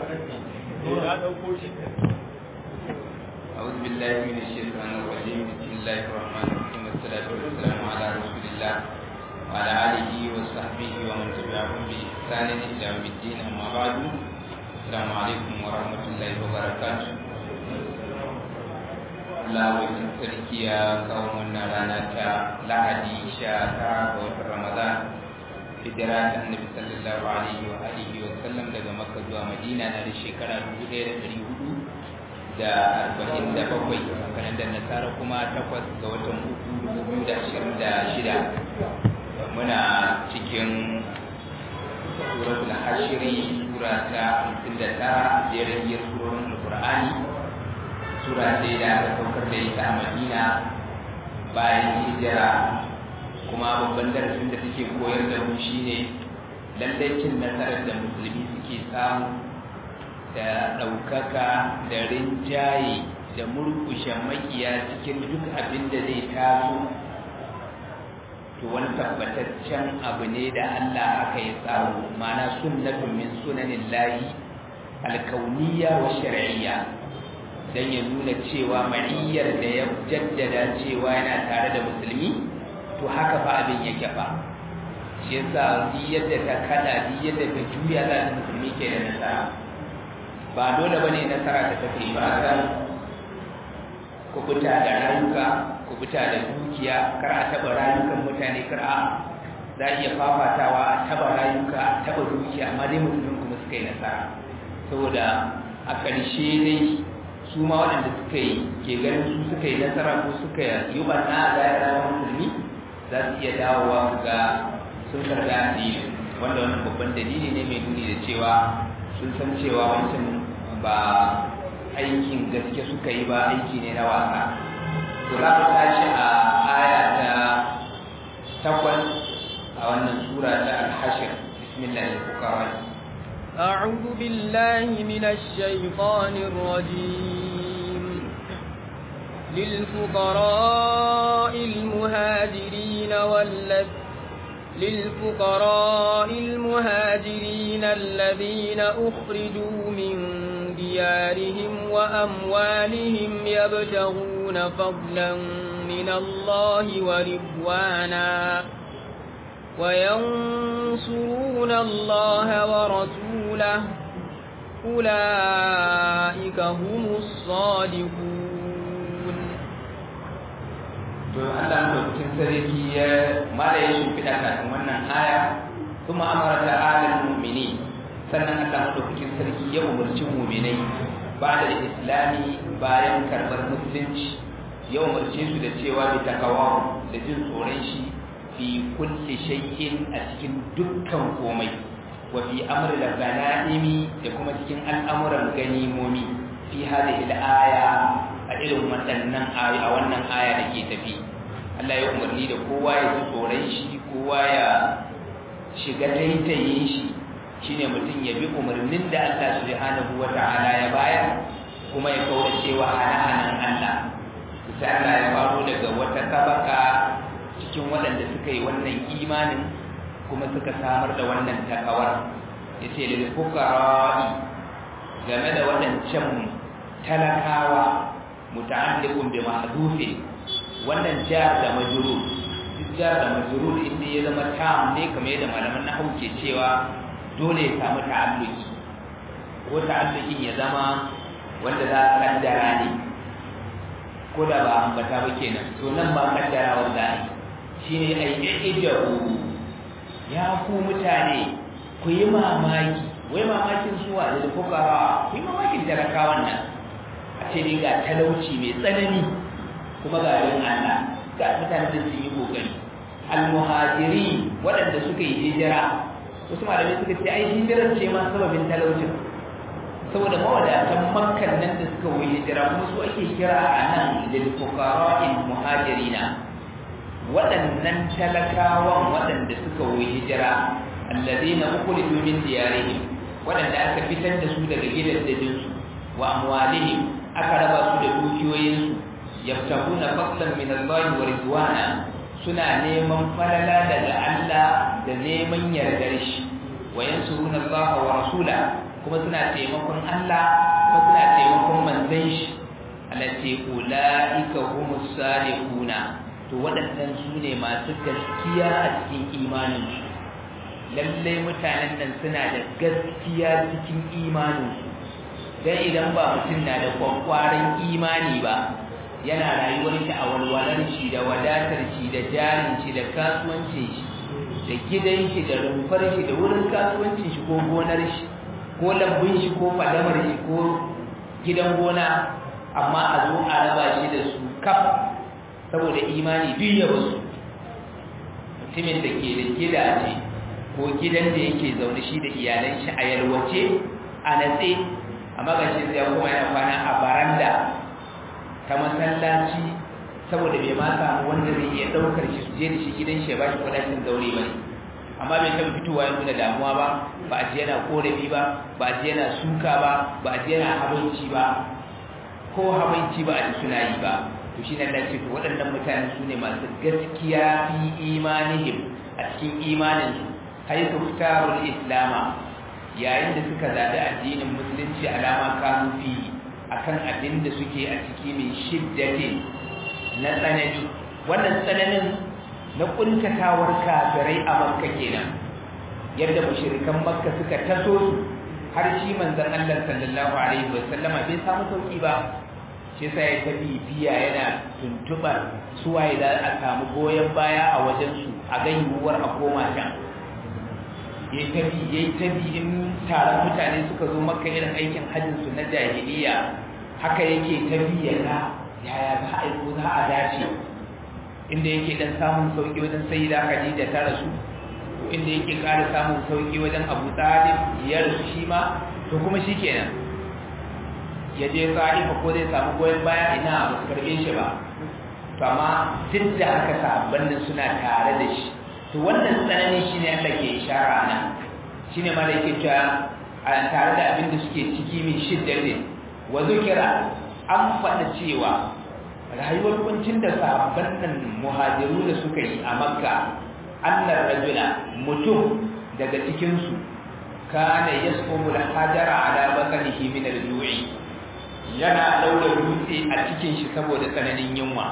أعوذ بالله من الشيطان الرجيم بسم الله الرحمن الرحيم والصلاة والسلام على رسول الله وعلى آله وصحبه ومن تبعهم بإحسان إلى يوم الدين أما بعد السلام عليكم ورحمة الله وبركاته Allah wajen sarki ya kawo wannan rana ta Lahadi sha tara ga watan Ramadan hijira ta Annabi sallallahu alaihi wa alihi wa sallam daga Makka zuwa Madina na da shekara 1400 da arba'in da bakwai kalandar nasara kuma takwas ga watan uku dubu da ashirin da shida muna cikin suratul hashiri sura ta hamsin da tara jerin yar surorin alqur'ani sura ce da aka saukar da ita a madina bayan hijira kuma babban darasin da take koyar da mu shine lallai cin nasarar da musulmi suke samu da ɗaukaka da rinjaye da murkushe makiya cikin duk abin da zai taso to wani tabbataccen abu ne da Allah aka yi tsaro mana sunnatun min sunanin lahi alkauniya wa shari'iyya don ya nuna cewa ma'iyyar da ya jaddada cewa yana tare da musulmi to haka fa abin yake fa shi yasa duk yadda ta kada duk yadda ta juya za ta musulmi ke da nasara ba dole bane nasara ta tafi ba san kubuta da rayuka kubuta da dukiya kar a taba rayukan mutane kar a za iya fafatawa a taba rayuka a taba dukiya amma dai musulmin kuma suka yi nasara saboda a ƙarshe dai su ma waɗanda suka yi ke ganin su suka yi nasara ko suka yi banna a zai rayuwar musulmi za su iya dawowa ga sun karɓi addini wanda wannan babban dalili ne mai nuni da cewa sun san cewa wancan ba aikin gaske suka yi ba aiki ne na wasa to za mu tashi a aya ta takwas a wannan sura ta al-hashir bismillah al-fuqara أعوذ بالله من الشيطان الرجيم للفقراء المهاجرين والذين للفقراء المهاجرين الذين أخرجوا من ديارهم وأموالهم يبتغون فضلا من الله ورضوانا وينصرون الله ورسوله أولئك هم الصادقون to Allah madaukakin sarki ya mala ya shimfiɗa kafin wannan aya kuma amara ta alal mu'mini sannan Allah madaukakin sarki ya umarci mu'minai ba da islami bayan karɓar musulunci ya umarce su da cewa bi takawa da jin tsoron shi fi kulli shay'in a cikin dukkan komai wa fi amri da ganaimi da kuma cikin al'amuran ganimomi fi hadhihi al-aya a irin waɗannan ayoyi a wannan aya da ke tafi Allah ya umarni da kowa ya ji tsoron shi kowa ya shiga taitayin shi shine mutum ya bi umarnin da Allah subhanahu wata'ala ya bayar kuma ya kaura cewa hana-hanan Allah sai Allah ya faro daga wata tabaka cikin waɗanda suka yi wannan imanin kuma suka samar da wannan takawar yace lil fuqara'i game da waɗancan talakawa muta'alliqun bi mahdufin wannan jar da majrur duk jar da majrur inda ya zama tam ne kamar yadda malaman nahwu ke cewa dole ya samu ta'alluki ko ta'allukin ya zama wanda za a kaddara ne ko da ba ambata ba kenan to nan ba kaddara wanda ai shine ai ijabu ya ku mutane ku yi mamaki wai mamakin suwa da fukara ku yi mamakin talakawan nan a ce ne ga talauci mai tsanani kuma ga yin Allah ga mutane da sun yi kokari almuhajiri waɗanda suka yi hijira wasu malamai suka ce ai hijirar ce ma sababin talaucin saboda mawadatan makkan nan da suka yi hijira kuma su ake kira a nan lil fuqara'il muhajirina waɗannan talakawan waɗanda suka yi hijira alladhina ukhriju min diyarihim waɗanda aka fitar da su daga gidajensu wa amwalihim aka raba su da dukiyoyinsu yabtaguna fadlan min Allah wa ridwana suna neman falala daga Allah da neman yardar shi wa yansuruna Allah wa rasula kuma suna taimakon Allah kuma suna taimakon manzon shi Allah ce ulaika humus salihuna to waɗannan su ne masu gaskiya a cikin imaninsu lallai mutanen nan suna da gaskiya cikin imaninsu don idan ba mutum na da kwakwaran imani ba yana rayuwar shi a walwalar shi da wadatar shi da jarin shi da kasuwancin shi da gidan shi da rumfar shi da wurin kasuwancin shi ko gonar shi ko lambun shi ko fadamar shi ko gidan gona amma a zo a raba shi da su kaf saboda imani duk ya basu mutumin da ke da gidaje ko gidan da yake zaune shi da iyalan shi a yalwace a natse amma ga shi sai kuma yana kwana a baranda ta masallaci saboda bai ma samu wanda zai iya daukar shi su je da shi gidan shi ya bashi kudaden zaure ba amma bai taɓa fitowa ya nuna damuwa ba ba a ji yana korafi ba ba a ji yana suka ba ba a ji yana habaici ba ko habaici ba a ji suna yi ba to shi nan ce to waɗannan mutane su ne masu gaskiya fi imanihim a cikin imaninsu haitu fitarul islama yayin da suka zaɓi addinin musulunci alama kanu fi akan abin da suke a ciki mai shiddatin na tsanani wannan tsananin na kuntatawar kafirai a makka kenan yadda mushrikan makka suka taso su har shi manzon Allah sallallahu alaihi wasallama bai samu sauki ba shi sai ya tafi biya yana tuntubar suwaye da a samu goyen baya a wajen su a ga yiwuwar a koma can ya tafi ya tafi in taron mutane suka zo makka irin aikin hajjin su na jahiliya haka yake tafi ya ga yaya za a yi ko za a dace inda yake dan samun sauki wajen sayyida Khadija ta rasu inda yake ƙara samun sauki wajen Abu Talib ya rasu shi ma to kuma shikenan ya je Ta'ifa ko zai samu goyen baya ina ba su karbe shi ba to amma duk da haka sahabban nan suna tare da shi to wannan tsanani shine Allah ke ishara nan shine ma da yake cewa a tare da abin da suke ciki min shiddatin wa zukira an faɗa cewa rayuwar kuncin da sahabban nan muhajiru da suka yi a makka annar rajula mutum daga cikinsu kana yasqumu al-hajara ala batnihi min al-ju'i yana daura dutse a cikin shi saboda tsananin yunwa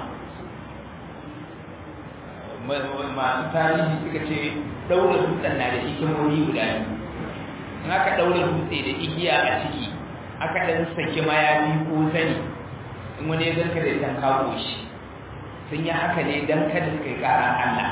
masu tarihi suka ce daura dutsen na da hikimomi guda biyu in aka daura dutse da igiya a ciki aka dan saki mayafi ko sani in wani ya zanka da can kawo shi sun yi haka ne don kada su kai ƙara Allah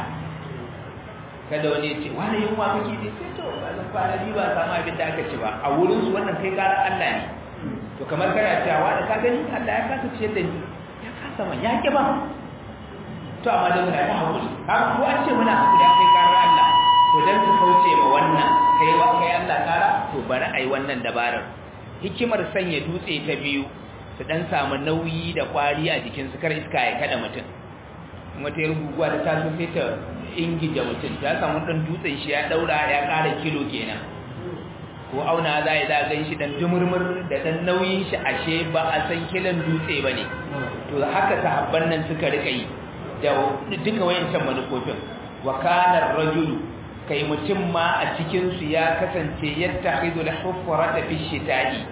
kada wani ya ce wani yin wa kake ne sai to ba zan kwana biyu ba samu abin da aka ci ba a wurin su wannan kai ƙara Allah ne to kamar kana cewa wani ka gani Allah ya kasa ciyar da ni ya kasa man ya ki ba to amma da muna ta haƙuri haka ko an ce muna haƙuri kai ƙarar Allah to dan su kauce ma wannan kai wa kai Allah ƙara to bari ai wannan dabarar hikimar sanya dutse ta biyu su dan samu nauyi da kwari a jikinsu kar iska ya kada mutum wata yar guguwa da ta sai ta ingija mutum ta samu dan dutsen shi ya daura ya kara kilo kenan ko auna za ya zagan shi dan dumurmur da dan nauyin shi ashe ba a san kilan dutse ba ne to haka sahabban nan suka rika yi da duka wayancan manufofin wa kana rajulu kai mutum ma a cikin su ya kasance yattakhidul hufrata fi shita'i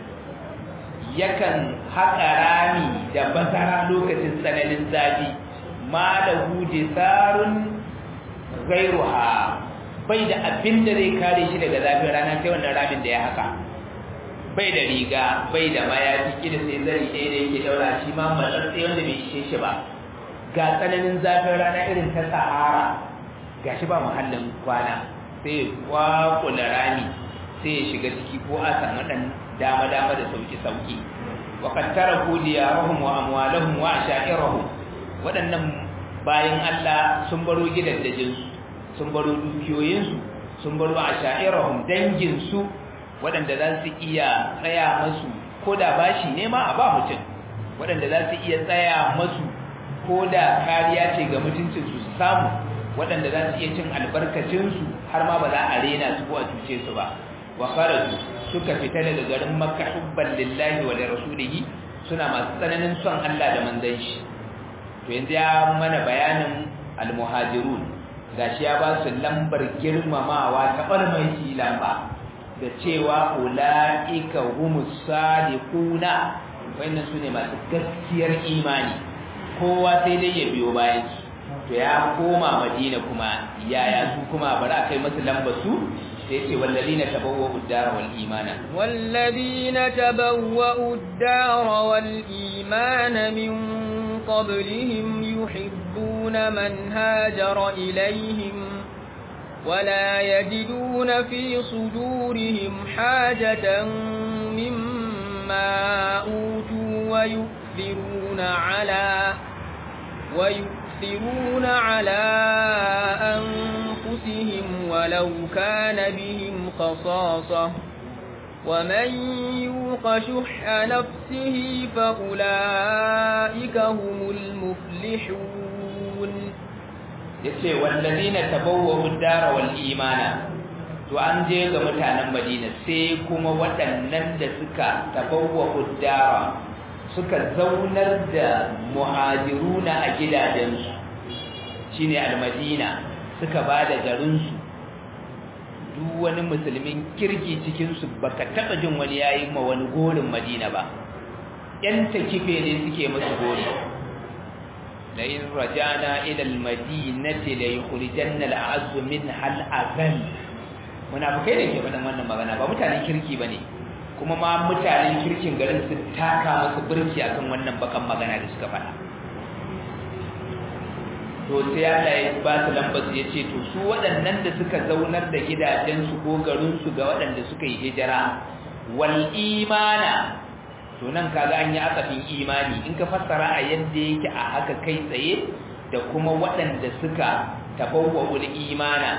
yakan haƙa rami da bazara lokacin tsananin zafi ma da huje tsarun gairuha bai da abin da zai kare shi daga zafin rana sai wannan ramin da ya haka bai da riga bai da mayafi kida sai zari ɗaya da yake daura shi ma matsatsi wanda bai ishe shi ba ga tsananin zafin rana irin ta sahara ga shi ba muhallin kwana sai ya kwakula rami sai ya shiga ciki ko a samu ɗan dama-dama da sauki-sauki waƙad taraku diyarahum wa amwalahum wa asha'irahum waɗannan bayan Allah sun baro gidaddajinsu sun baro dukiyoyinsu sun baro asha'irahum danginsu waɗanda za su iya tsaya masu ko da bashi ne ma a ba mutum waɗanda za su iya tsaya masu ko da kariya ce ga mutuncinsu su samu waɗanda za su iya cin albarkacinsu har ma ba za a rena su ko a cuce su ba wa kharaju suka fita daga garin makka hubban lillahi wa rasulihi suna masu tsananin son Allah da manzon shi to yanzu ya mana bayanin almuhajirun gashi ya ba su lambar girmamawa ta barmai lamba da cewa ulaika humus sadiquna wannan sune masu gaskiyar imani kowa sai dai ya biyo bayan su to ya koma madina kuma yaya su kuma bari a kai masu lamba su sai ce wallazina tabawwa'u ad-dara wal imana wallazina tabawwa'u ad-dara wal imana min qablihim yuhibbuna man hajara ilayhim ولا يجدون في صدورهم حاجة مما أوتوا ويؤثرون على ويؤثرون على أنفسهم ولو كان بهم خصاصة ومن يوق شح نفسه فأولئك هم المفلحون yace wallazina tabawwa'u ad-dara wal imana to an je ga mutanen Madina sai kuma waɗannan da suka tabawwa'u ad-dara suka zaunar da muhajiruna a gidajensu shine al-Madina suka bada garin su duk wani musulmin kirki cikin su baka taba jin wani yayi ma wani gorin Madina ba yan takife ne suke musu gori لئن رجعنا إلى المدينة ليخرجن الأعز منها الأذل munafikai ne ke faɗin wannan magana ba mutanen kirki bane kuma ma mutanen kirkin garin su taka musu birki akan wannan bakan magana da suka faɗa to sai Allah ya ba su lambar su yace to su waɗannan da suka zaunar da gidajensu ko garin su ga waɗanda suka yi hijira wal imana to nan kaga an yi asafin imani in ka fassara a yadda yake a haka kai tsaye da kuma waɗanda suka tabawwa'ul imana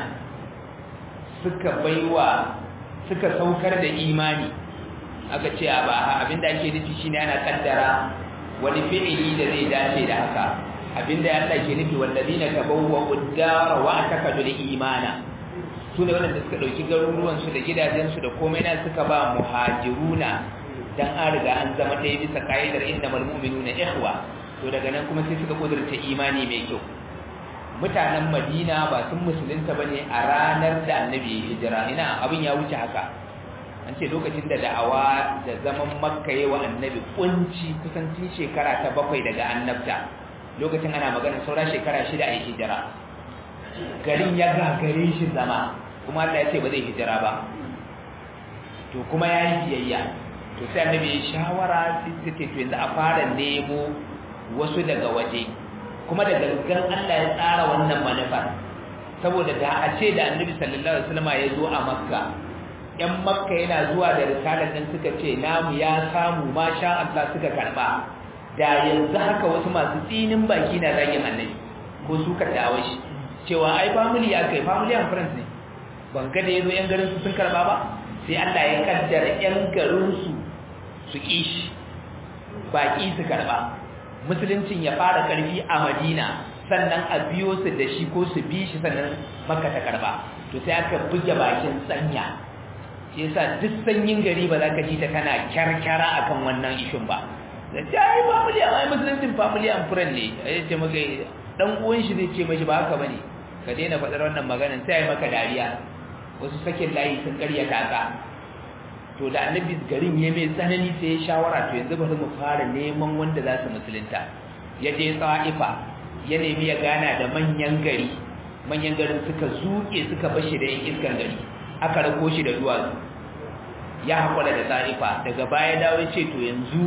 suka baiwa suka saukar da imani aka ce a ba abinda ake nufi shine ana kaddara wani fi'ili da zai dace da haka abinda ya Allah ke nufi wallazina tabawwa'ud dara wa atakadul imana su ne waɗanda suka ɗauki garuruwansu da gidajensu da komai na suka ba muhajiruna dan an riga an zama ɗaya bisa ka'idar innamal mu'minuna ikhwa to daga nan kuma sai suka kudurta imani mai kyau mutanen Madina ba sun musulunta bane a ranar da Annabi ya hijira ina abin ya wuce haka an ce lokacin da da'awa da zaman Makka yawa Annabi kunci kusan tun shekara ta bakwai daga annabta lokacin ana magana saura shekara shida a hijira garin ya gagare shi zama kuma Allah ya ce ba zai hijira ba to kuma ya yi biyayya to sai annabi ya shawara sai ce to yanzu a fara nemo wasu daga waje kuma da gangan Allah ya tsara wannan manufar saboda da a ce da annabi sallallahu alaihi wasallam ya zo a makka yan makka yana zuwa da risalar nan suka ce namu ya samu masha Allah suka karba da yanzu haka wasu masu tsinin baki na zagin annabi ko su ka dawo shi cewa ai family ya kai family and friends ne ban ga da yazo yan garin su sun karba ba sai Allah ya kaddara yan garin su su kishi baki su karba musuluncin ya fara karfi a Madina sannan a biyo su da shi ko su bi shi sannan Makka ta karba to sai aka buge bakin sanya shi yasa duk sanyin gari ba za ka ji ta kana kyarkyara akan wannan ishin ba da ta yi family ai musuluncin family and friend ne ya ce maka dan uwan shi zai ce mashi ba haka bane ka daina faɗar wannan maganar sai ai maka dariya wasu sakin layi sun karya taka to da annabi garin ya mai tsanani sai ya shawara to yanzu bari mu fara neman wanda za su musulunta ya je tsa'ifa ya nemi ya gana da manyan gari manyan garin suka zuke suka bashi da yan iskan gari aka rako shi da duwatsu ya haƙura da tsa'ifa daga baya dawo ce to yanzu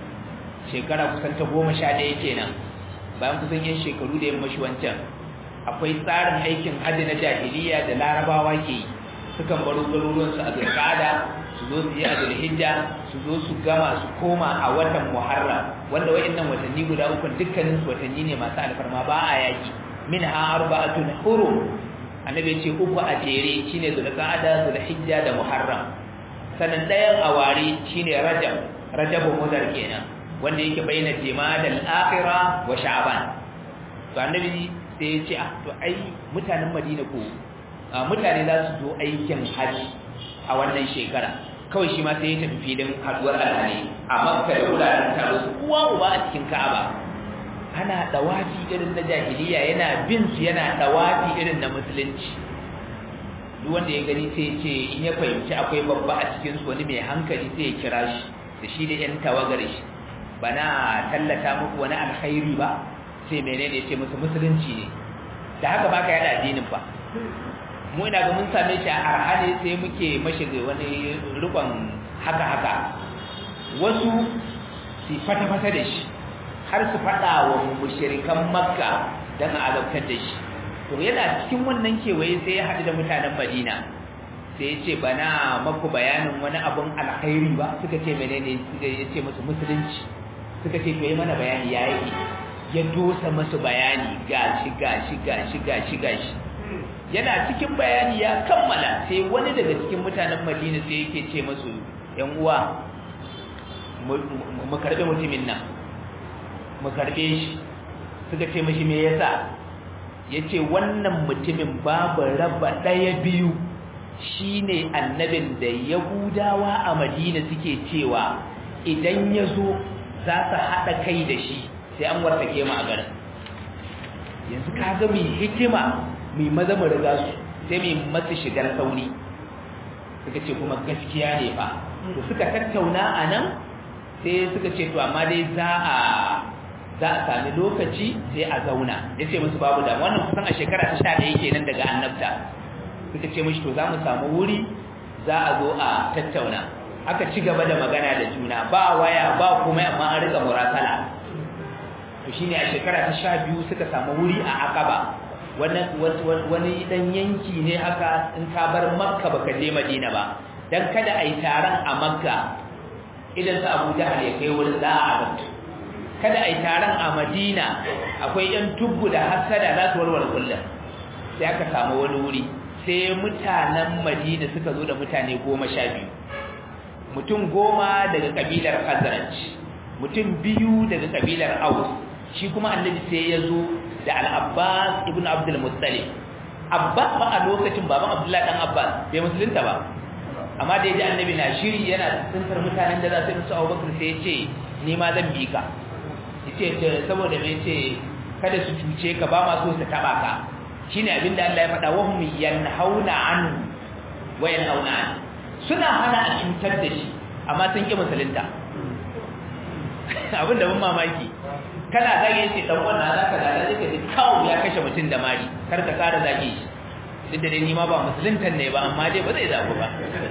shekara kusan ta goma sha ɗaya kenan bayan kusan yin shekaru da yammashi wancan akwai tsarin aikin hajji na jahiliya da larabawa ke yi sukan baro garuruwansu a zulkada su zo su yi a zulhijja su zo su gama su koma a watan muharram wanda wa'annan watanni guda uku dukkanin su watanni ne masu alfarma ba a yaki min ha arba'atun hurum annabi ce uku a jere shine zulqa'ada zulhijja da muharram sanan dayan awari shine rajab rajabu mudar kenan wanda yake bayyana jimadal akhirah wa sha'ban to annabi sai ya ce ah to ai mutanen madina ko mutane za su zo aikin haji a wannan shekara kawai shi ma sai ya tafi filin haduwar alhali a makka da wuraren taro su uwa uba a cikin ka'aba ana dawafi irin na jahiliya yana bin su yana dawafi irin na musulunci duk wanda ya gani sai ce in ya fahimci akwai babba a cikin su wani mai hankali sai ya kira shi da shi da yan tawagar shi bana tallata muku wani alkhairi ba sai menene ya ce musu musulunci ne da haka baka yada addinin ba mu ina ga mun same shi a arhane sai muke mashi wani rikon haka haka wasu su fata fata da shi har su fada wa mushrikan makka dan a azabtar da shi to yana cikin wannan kewaye sai ya haɗu da mutanen madina sai ya ce bana maku bayanin wani abun alkhairi ba suka ce menene suka ya ce musu musulunci suka ce to yi mana bayani ya yi ya dosa masu bayani gashi gashi gashi gashi gashi yana cikin bayani ya kammala sai wani daga cikin mutanen madina sai yake ce masu yan uwa mu karbe mutumin nan mu karbe shi suka ce mashi me yasa yace wannan mutumin babu raba daya biyu shine annabin da yahudawa a madina suke cewa idan yazo za su hada kai da shi sai an wartake mu a garin yanzu kaga mai hikima mai maza mu riga su sai mai masu shigar sauri suka ce kuma gaskiya ne fa to suka tattauna a nan sai suka ce to amma dai za a za a sami lokaci sai a zauna ya ce musu babu damu wannan kusan a shekara ta sha ɗaya kenan daga annabta suka ce mashi to za mu samu wuri za a zo a tattauna aka ci gaba da magana da juna ba waya ba kuma amma an rika murasala to shine a shekara ta sha biyu suka samu wuri a akaba wani dan yanki ne haka in ka bar makka baka je madina ba dan kada a yi taron a makka idan sa abu jahal ya kai wurin za a abinci kada a yi taron a madina akwai yan tubbu da hasada za su warware kullum sai aka samu wani wuri sai mutanen madina suka zo da mutane goma sha biyu mutum goma daga kabilar khazraj mutum biyu daga kabilar aus shi kuma annabi sai ya zo da al-abbas ibn abdul muttalib abbas ba a lokacin baban abdullahi dan abbas bai musulunta ba amma da yaji annabi na shiri yana tsintar mutanen da za su musu abubakar sai ya ce ni ma zan bi ka yace saboda me yace kada su cuce ka ba ma so su taba ka shine abinda Allah ya faɗa wa hum yanhauna anhu wa yanhauna an suna hana a cutar da shi amma sun ki musulunta abin da mun mamaki kana zage shi dan wannan zaka da zaka ji kawo ya kashe mutum da mari kar ka kara zage shi duk da ni ma ba musuluntan ne ba amma dai ba zai zaku ba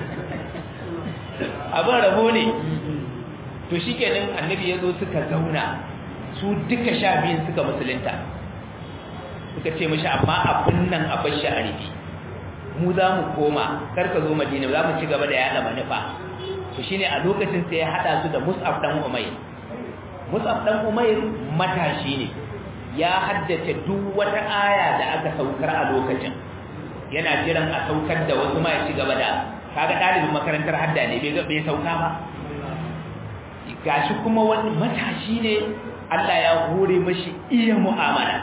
abin rabo ne to shikenan annabi ya zo suka zauna su duka sha biyun suka musulunta suka ce mashi amma abin nan a bashi a rufi mu za mu koma kar ka zo madina za mu ci gaba da yada manufa to shine a lokacin sai ya hada su da mus'ab dan umayr mus'ab dan umayr matashi ne ya haddace duk wata aya da aka saukar a lokacin yana jiran a saukar da wasu ma ya ci gaba da kaga dalibin makarantar hadda ne bai bai sauka ba gashi kuma wani matashi ne Allah ya hore mashi iya mu'amala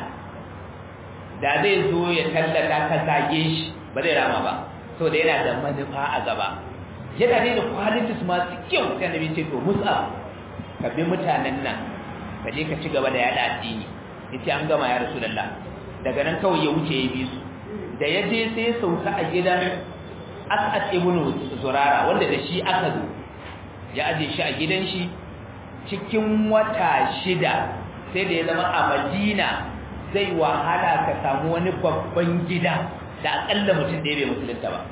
da zai zo ya tallata ka zage shi ba zai rama ba saboda yana da manufa a gaba yana ne da qualities masu kyau sai annabi ce to musa ka bi mutanen nan ka je ka ci gaba da yada addini yace an gama ya rasulullah daga nan kawai ya wuce ya bi su da ya je sai ya sauka a gidan as'ad ibn zurara wanda da shi aka zo ya aje shi a gidan shi cikin wata shida sai da ya zama a madina zai wahala ka samu wani babban gida da akalla mutum da bai musulunta ba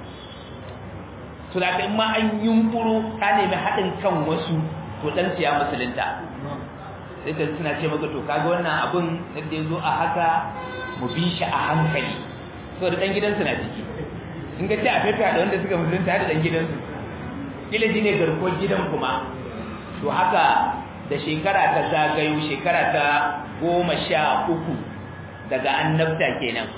to da in ma an yunkuro ka nemi haɗin kan wasu to dan siya musulunta sai ka suna ce maka to kaga wannan abun da ya zo a haka mu bi shi a hankali so da dan gidansu na ciki in ka ce a fefa da wanda suka musulunta da dan gidansu kila shi ne garkuwar gidan kuma to haka da shekara ta zagayo shekara ta goma sha uku daga annabta kenan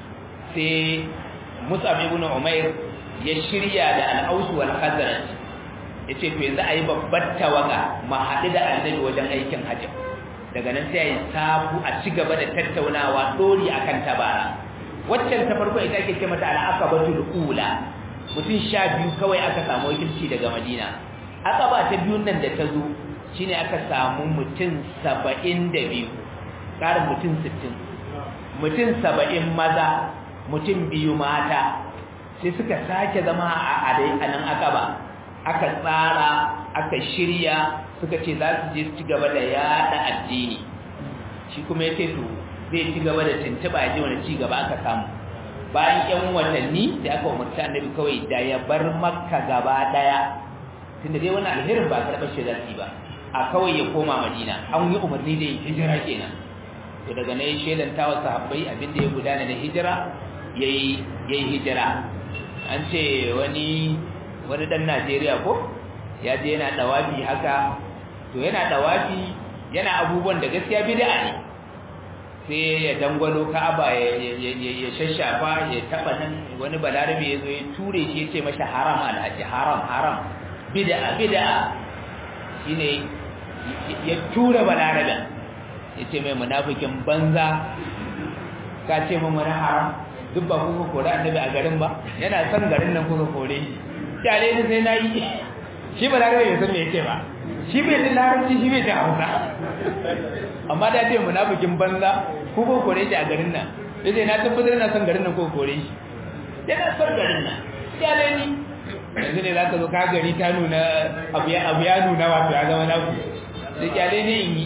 sai musab ibn umair ya shirya da al-aus wal khazraj yace to yanzu ayi babbar tawaga ma haɗu da annabi wajen aikin hajji daga nan sai ayi sabu a ci gaba da tattaunawa dori akan tabara waccan ta farko ita ake ce mata al-aqabatul ula mutum sha biyu kawai aka samu wakilci daga madina aqaba ta biyun nan da ta zo shine aka samu mutum saba'in da biyu ƙarin mutum sittin mutum saba'in maza mutum biyu mata sai suka sake zama a dai a nan aka ba aka tsara aka shirya suka ce za su je su ci gaba da yada addini shi kuma ya ce to zai ci gaba da tuntuɓa ya ji wani ci gaba aka samu bayan yan watanni da aka umarci annabi kawai da ya bar makka gaba daya tunda dai wani alherin ba karɓar shi zafi ba a kawai ya koma madina an yi umarni da yin hijira kenan to daga nan ya shelanta wa sahabbai abin da ya gudana da hijira yayi yayi hijira an ce wani wani dan Najeriya ko ya je yana dawafi haka to yana dawafi yana abubuwan da gaskiya bid'a ne sai ya dangwalo Ka'aba ya shashafa ya taba nan wani balarabe ya zo ya ture shi ya ce masa haram alhaji haram haram bid'a bid'a shine ya tura balaraben ya ce mai munafikin banza ka ce mu mana haram duk ba kuka kore annabi a garin ba yana son garin nan kuka kore shi kyale ni sai na yi shi ba larabe bai san me yake ba shi bai ji larabci shi bai ji hausa amma da ce munafikin banza ko ko kore shi a garin nan sai sai na tabbatar na son garin nan ko kore shi yana son garin nan kyale ni yanzu ne zaka zo ka gari ta nuna abu ya abu ya nuna wato ya zama naku sai kyale ne in yi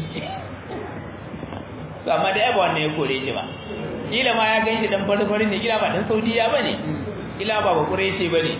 to amma da yaba wannan ya kore shi ba kila ma ya gan shi dan fari ne kila ba dan saudiya bane kila ba ba kureshi bane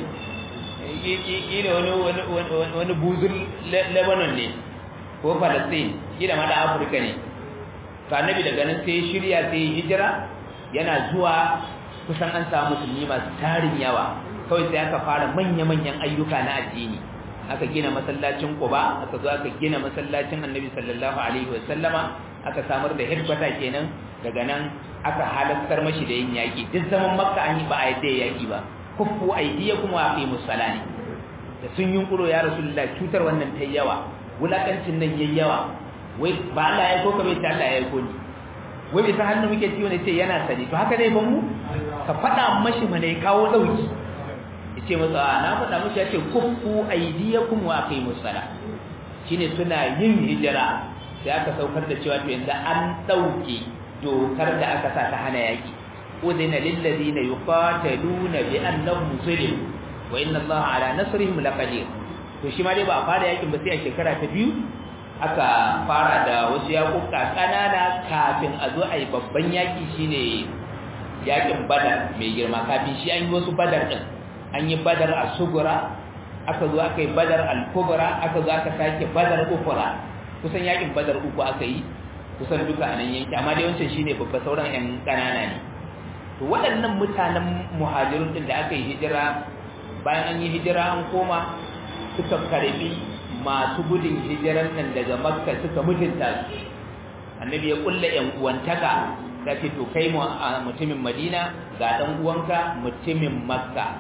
kila wani wani wani buzul lebanon ne ko palestine kila ma da afirka ne to annabi daga nan sai shirya sai hijira yana zuwa kusan an samu musulmi masu tarin yawa kawai sai aka fara manya-manyan ayyuka na addini aka gina masallacin Quba aka zo aka gina masallacin Annabi sallallahu alaihi wasallama aka samar da headquarter kenan daga nan aka halattar mashi da yin yaki duk zaman Makka an yi ba a yadda yaki ba kuffu aydiyakum wa aqimus salati da sun yunkuro ya rasulullah cutar wannan ta yawa wulakancin nan yayi yawa wai ba Allah ya koka bai ta Allah ya ko ni wai bisa hannu muke ciwo ne sai yana sani to haka dai ban mu ka faɗa mashi mana ya kawo dauki yace masa na faɗa mushi yace kuffu aydiyakum wa aqimus sala shine suna yin hijira sai aka saukar da cewa to yanzu an dauke dokar da aka sa ta hana yaki udina lil ladina yuqataluna bi annahum zulim wa inna allaha ala nasrihim laqadir to shi ma dai ba a fara yakin ba sai a shekara ta biyu aka fara da wasu yakuka kanana kafin a zo a yi babban yaki shine yakin badar mai girma kafin shi an yi wasu badar din an yi badar a sugura aka zo aka yi badar al-kubra aka zo aka sake badar ukura kusan yakin badar uku aka yi kusan duka a nan yanki amma dai wancan shine babba sauran yan kanana ne to waɗannan mutanen muhajirun din da aka yi hijira bayan an yi hijira an koma suka karbi masu gudun hijiran nan daga makka suka mutunta su annabi ya kulla yan uwantaka ta ce to kai mutumin madina ga dan uwanka mutumin makka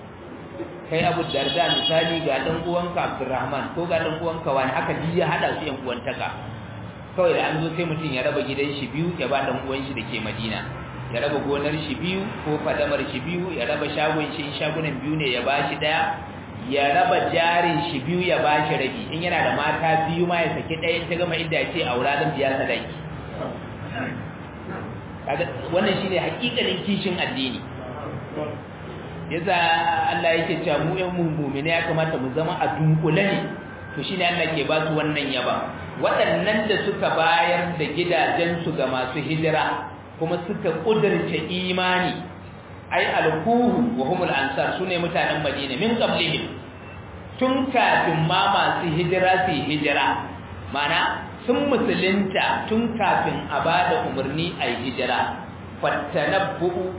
kai abu darda misali ga dan uwanka abdurrahman ko ga dan uwanka wani haka ji ya hada su yan uwantaka kawai da an zo sai mutum ya raba gidan shi biyu ya ba dan uwan shi dake madina ya raba gonar shi biyu ko fadamar shi biyu ya raba shagon shi shagunan biyu ne ya ba shi daya ya raba jarin shi biyu ya ba shi rabi in yana da mata biyu ma ya saki ɗaya ta gama inda ya ce aura zan biya sadaki wannan shine hakikalin kishin addini yasa Allah yake cewa mu ƴan mu'mini ya kamata mu zama a dunkule ne to shine Allah ke ba su wannan yaba waɗannan da suka bayar da gidajen su ga masu hijira kuma suka kudurce imani ai alkuhu wa humul ansar sune mutanen Madina min qablihim tun kafin ma masu hijira su hijira mana sun musulunta tun kafin a bada umarni a hijira fattanabbu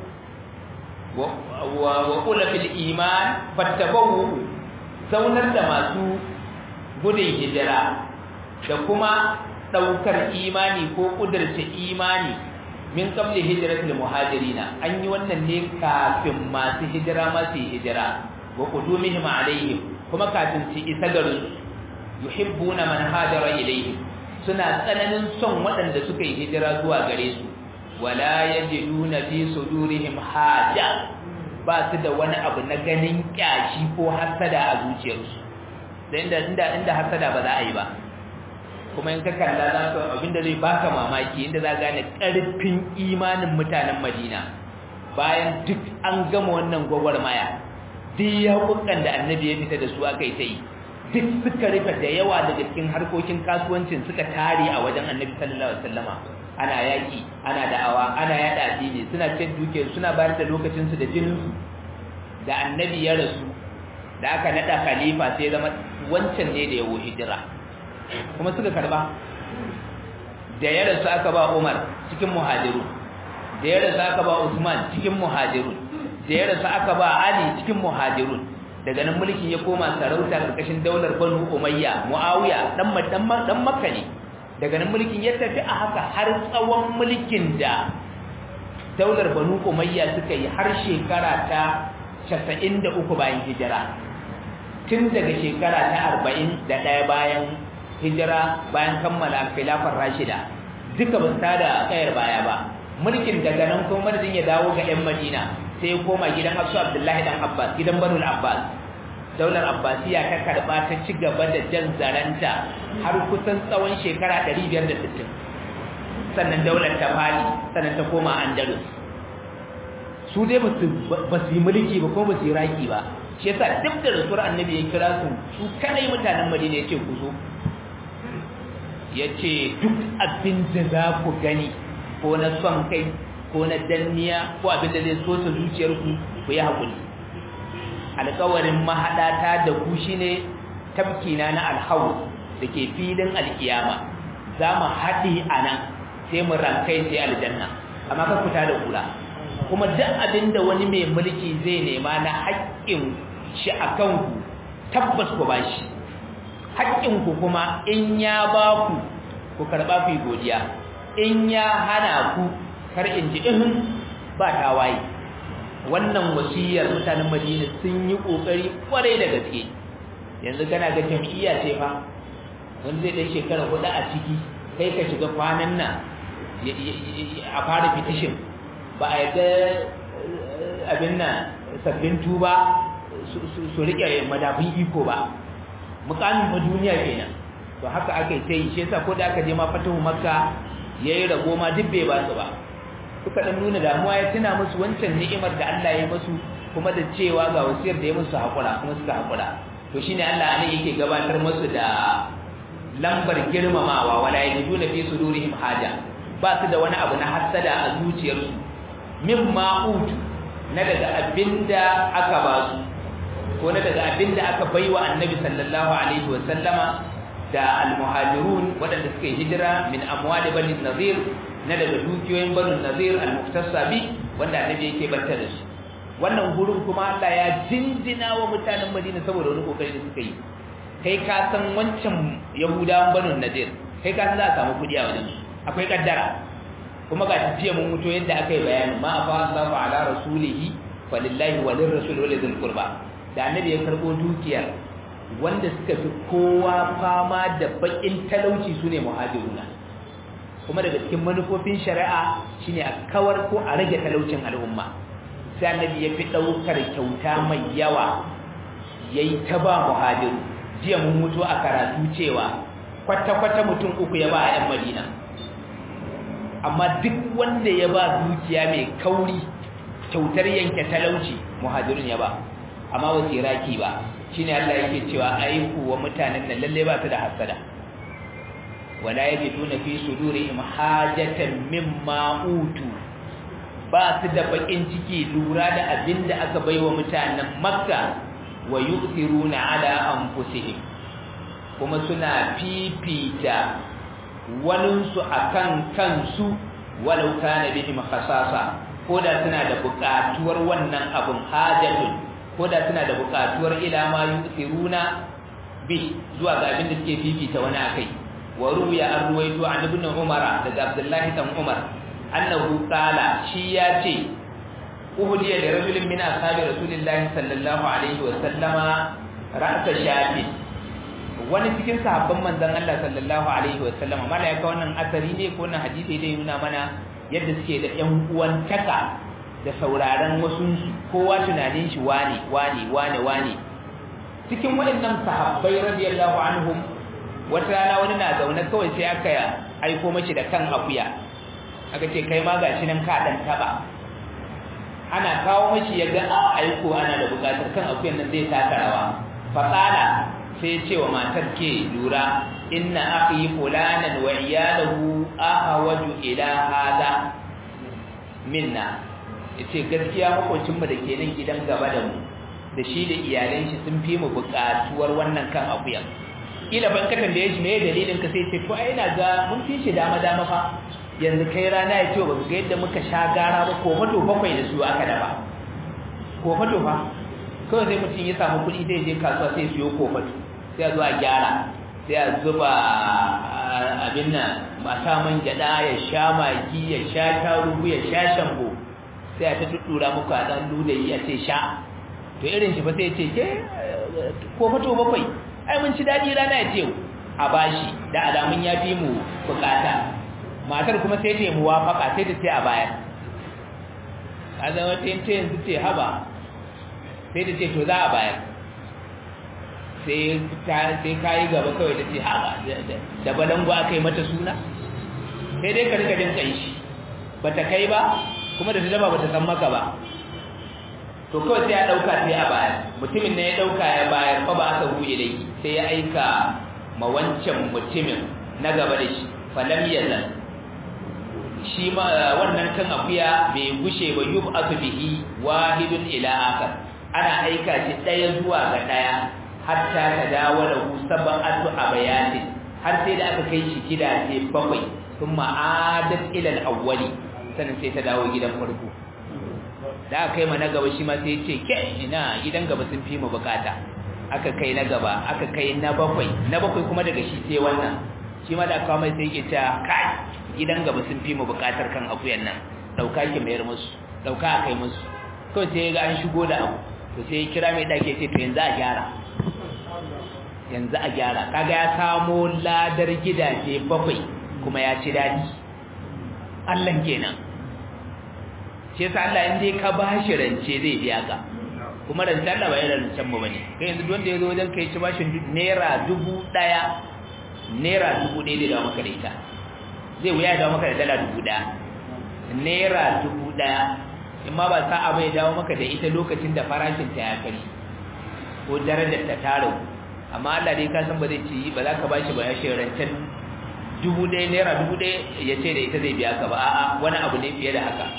wa kula fil iman fattabawu zaunar da masu gudun hijira da kuma daukar imani ko kudurta imani min qabli hijratil muhajirina an yi wannan ne kafin masu hijira masu hijira wa qudumihim alaihim kuma kafin su isa garin yuhibbuna man hajara ilaihim suna tsananin son waɗanda suka yi hijira zuwa gare su wala yajiduna fi sudurihim haja ba su da wani abu na ganin kyashi ko hasada a zuciyarsu da inda inda inda hasada ba za a yi ba kuma in ka kalla za ka abinda zai baka mamaki inda za gane karfin imanin mutanen Madina bayan duk an gama wannan gwagwarmaya duk yaƙuƙan da annabi ya fita da su aka yi ta yi duk suka rufe da yawa daga cikin harkokin kasuwancin suka tare a wajen annabi sallallahu alaihi wasallama ana yaƙi ana da'awa ana yaɗa addini suna cin duke suna bayar da lokacinsu da jininsu da annabi ya rasu da aka naɗa khalifa sai zama wancan ne da yawo hijira kuma suka karba da ya rasu aka ba umar cikin muhajiru da ya rasu aka ba usman cikin muhajirun da ya rasu aka ba ali cikin muhajirun daga nan mulkin ya koma sarauta karkashin daular banu umayya muawiya dan dan makka ne daga nan mulkin ya tafi a haka har tsawon mulkin da daular banu umayya suka yi har shekara ta 93 bayan hijira tun daga shekara ta 41 bayan hijira bayan kammala khilafar rashida duka ba su tada kayar baya ba mulkin daga nan kuma madadin ya dawo ga 'yan madina sai ya koma gidan Hafsu Abdullahi dan Abbas gidan Banu Abbas daular Abbasiya ta karba ta ci gaba da jan zaranta har kusan tsawon shekara 560 sannan daular ta fadi sannan ta koma Andalus su dai ba su yi mulki ba kuma ba su yi raki ba shi yasa duk da rasuwar annabi ya kira su su kadai mutanen Madina ya ce ku zo ya ce duk abin da za ku gani ko na son kai ko na danniya ko abin da zai so ta zuciyarku ku yi haƙuri alƙawarin mahaɗata da ku shi ne tafkina na alhawu da ke filin alkiyama za mu haɗe a nan sai mu rankai sai aljanna amma ka fita da kula kuma duk abin da wani mai mulki zai nema na haƙƙin shi a kanku tabbas ku ba shi haƙƙinku kuma in ya ba ku ku karɓa ku yi godiya in ya hana ku kar in ji ihin ba tawaye wannan wasiyar mutanen madina sun yi kokari kwarai da gaske yanzu kana ga jam'iyya ce fa wanda zai dan shekara hudu a ciki kai ka shiga kwanan nan a fara petition ba a yadda abin nan sabbin tuba su rike madafin iko ba mukamin ma duniya kenan to haka aka yi ta yi shi yasa ko da aka je ma fatahu makka yayi rago ma duk bai ba su ba suka dan nuna damuwa ya tuna musu wancan ni'imar da Allah ya musu kuma da cewa ga wasiyar da ya musu hakura kuma suka hakura to shine Allah ne yake gabatar musu da lambar girmamawa wala yajiduna fi sudurihim haja ba su da wani abu na hasada a zuciyarsu mimma utu na daga abinda aka ba su ko na daga abinda aka baiwa annabi sallallahu alaihi wa sallama da almuhajirun waɗanda suka yi hijira min amwali bani nazir na daga dukiyoyin bani nazir almuftassa bi wanda annabi yake banta da su wannan gurin kuma Allah ya jinjina wa mutanen Madina saboda wani kokari da suka yi kai ka san wancan yahudawan bani nazir kai ka san za a samu kudi a wajen akwai kaddara kuma ga jiya mun mutu yadda aka yi bayani ma afa Allahu ala rasulihi falillahi walil rasul walil qurba da annabi ya karbo dukiyar wanda suka fi kowa fama da bakin talauci su ne muhajiruna kuma daga cikin manufofin shari'a shine a kawar ko a rage talaucin al'umma sai annabi ya fi ɗaukar kyauta mai yawa yayi ta ba muhajiru jiya mun mutu a karatu cewa kwata-kwata mutum uku ya ba a 'yan madina amma duk wanda ya ba dukiya mai kauri kyautar yanke talauci muhajirun ya ba amma wasu raki ba shine Allah yake cewa aiku wa mutanen nan lalle ba su da hasada wala yajiduna fi sudurihim hajatan mimma utu ba su da bakin ciki lura da abinda aka baiwa mutanen makka wa yu'thiruna ala anfusihim kuma suna fifita waninsu akan kansu walau kana bihim khasasa ko da suna da buƙatuwar wannan abun hajatun ko da suna da buƙatuwar ila ma yusiruna bi zuwa ga abin da suke fifita wani akai wa ruya an ruwaito an ibn umara daga abdullahi dan umar annahu qala shi ya ce uhudiya da rajulin min ashabi rasulillahi sallallahu alaihi wa sallama ra'sa shafi wani cikin sahabban manzon Allah sallallahu alaihi wa sallama malaika wannan asari ne ko wannan hadisi dai nuna mana yadda suke da ƴan uwan taka da sauraron wasu kowa tunanin shi wane wane wane wane cikin waɗannan sahabbai radiyallahu anhum wata rana wani na zaune kawai sai aka aiko mashi da kan akuya aka ce kai ma gashi nan ka dan taba ana kawo mashi ya ga a aiko ana da bukatar kan akuyan nan zai taka rawa faƙala sai ce wa matar ke lura inna akhi fulanan wa iyalahu ahawaju ila hada minna yace gaskiya makocin mu da ke nan gidan gaba da mu da shi da iyalan shi sun fi mu buƙatuwar wannan kan akuyan kila ban ka tambaye shi me dalilin ka sai ce to ai ina ga mun fi shi dama dama fa yanzu kai rana ya ce ba ga yadda muka sha gara ba ko fato bakwai da su aka dafa ko fato fa kawai sai mutum ya samu kuɗi zai je kasuwa sai siyo ko fato sai a zo a gyara sai a zuba abin nan a sa man gyaɗa ya sha magi ya sha tarugu ya sha shambo sai a ta tuttura muku a ɗan ludayi a ce sha to irin shi fa sai ce ke ko fato bakwai ai mun ci daɗi rana ya ce a bashi da alamun ya fi mu bukata matar kuma sai ta yi muwafaka sai ta ce a bayar a zama ta yanzu ce haba sai ta ce to za a bayar sai ka yi gaba kawai ta ce haba da balangu aka yi mata suna sai dai ka rika jin kanshi ba ta kai ba kuma da ta daba ba ta san maka ba to kawai sai ya ɗauka sai a bayar mutumin ne ya ɗauka ya bayar fa ba aka buɗe da sai ya aika ma wancan mutumin na gaba da shi falam yazal shi ma wannan kan akuya bai gushe ba yub'atu bihi wahidun ila akhar ana aika shi daya zuwa ga daya hatta tadawala hu sab'atu abayati har sai da aka kai shi gidaje bakwai thumma adat ila al-awwali sannan sai ta dawo gidan farko da aka kai ma na gaba shi ma sai ce ke ina gidan gaba sun fi mu bukata aka kai na gaba aka kai na bakwai na bakwai kuma daga shi sai wannan shi ma da aka mai sai yake ta kai gidan gaba sun fi mu bukatar kan akuyan nan dauka ki mayar musu dauka a kai musu kawai sai ga an shigo da abu to sai kira mai dake ce to yanzu a gyara yanzu a gyara kaga ya samo ladar gidaje bakwai kuma ya ci dadi Allah kenan shi yasa Allah in dai ka bashi rance zai biya ka kuma rance Allah ba irin rancen mu bane kai yanzu wanda ya zo wajen kai ci bashin naira dubu daya naira dubu ɗaya da dawo maka da ita zai wuya dawo maka da dala dubu ɗaya naira dubu ɗaya in ma ba sa'a bai dawo maka da ita lokacin da farashin ta ya kari ko darajar ta taro amma Allah dai ka san ba zai ci ba za ka ba shi ba ya shi rancen dubu ɗaya naira dubu ɗaya ya ce da ita zai biya ka ba a'a wani abu ne fiye da haka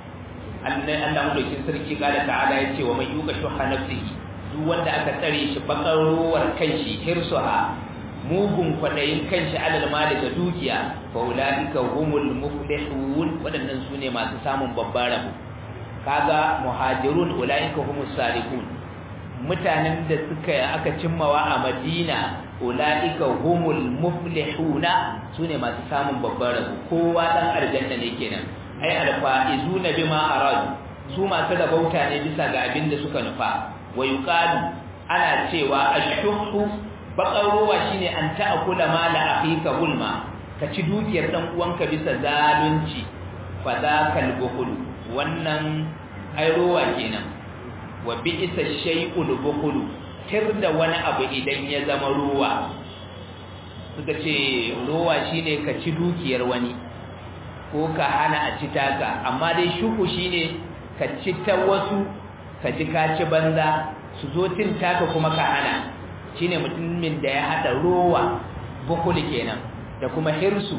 Allah madaukin sarki kala ta'ala ya ce wa mai yuka shuha nafsihi duk wanda aka tsare shi bakar ruwar kanshi hirsuha mugun kwaɗayin kanshi alal mali da dukiya fa ulaika humul muflihun waɗannan sune masu samun babbar rabo kaga muhajirun ulaika humus salihun mutanen da suka aka cimmawa a Madina ulaika humul muflihuna sune masu samun babbar rabo kowa dan aljanna ne kenan ai alfaizuna bima aradu su masu rabauta ne bisa ga abin da suka nufa wa yuqalu ana cewa ashhuhu bakar ruwa shine an ta'kula mala akhika hulma ka ci dukiyar dan uwanka bisa zalunci fa zakal bukhul wannan ai ruwa kenan wa bi'sa shay'ul bukhul tirda wani abu idan ya zama ruwa suka ce ruwa shine ka ci dukiyar wani ko ka hana a ci taka amma dai shuku shine ka ci ta wasu ka ji ka ci banza su zo tin taka kuma ka hana shine mutumin da ya hada rowa bukuli kenan da kuma hirsu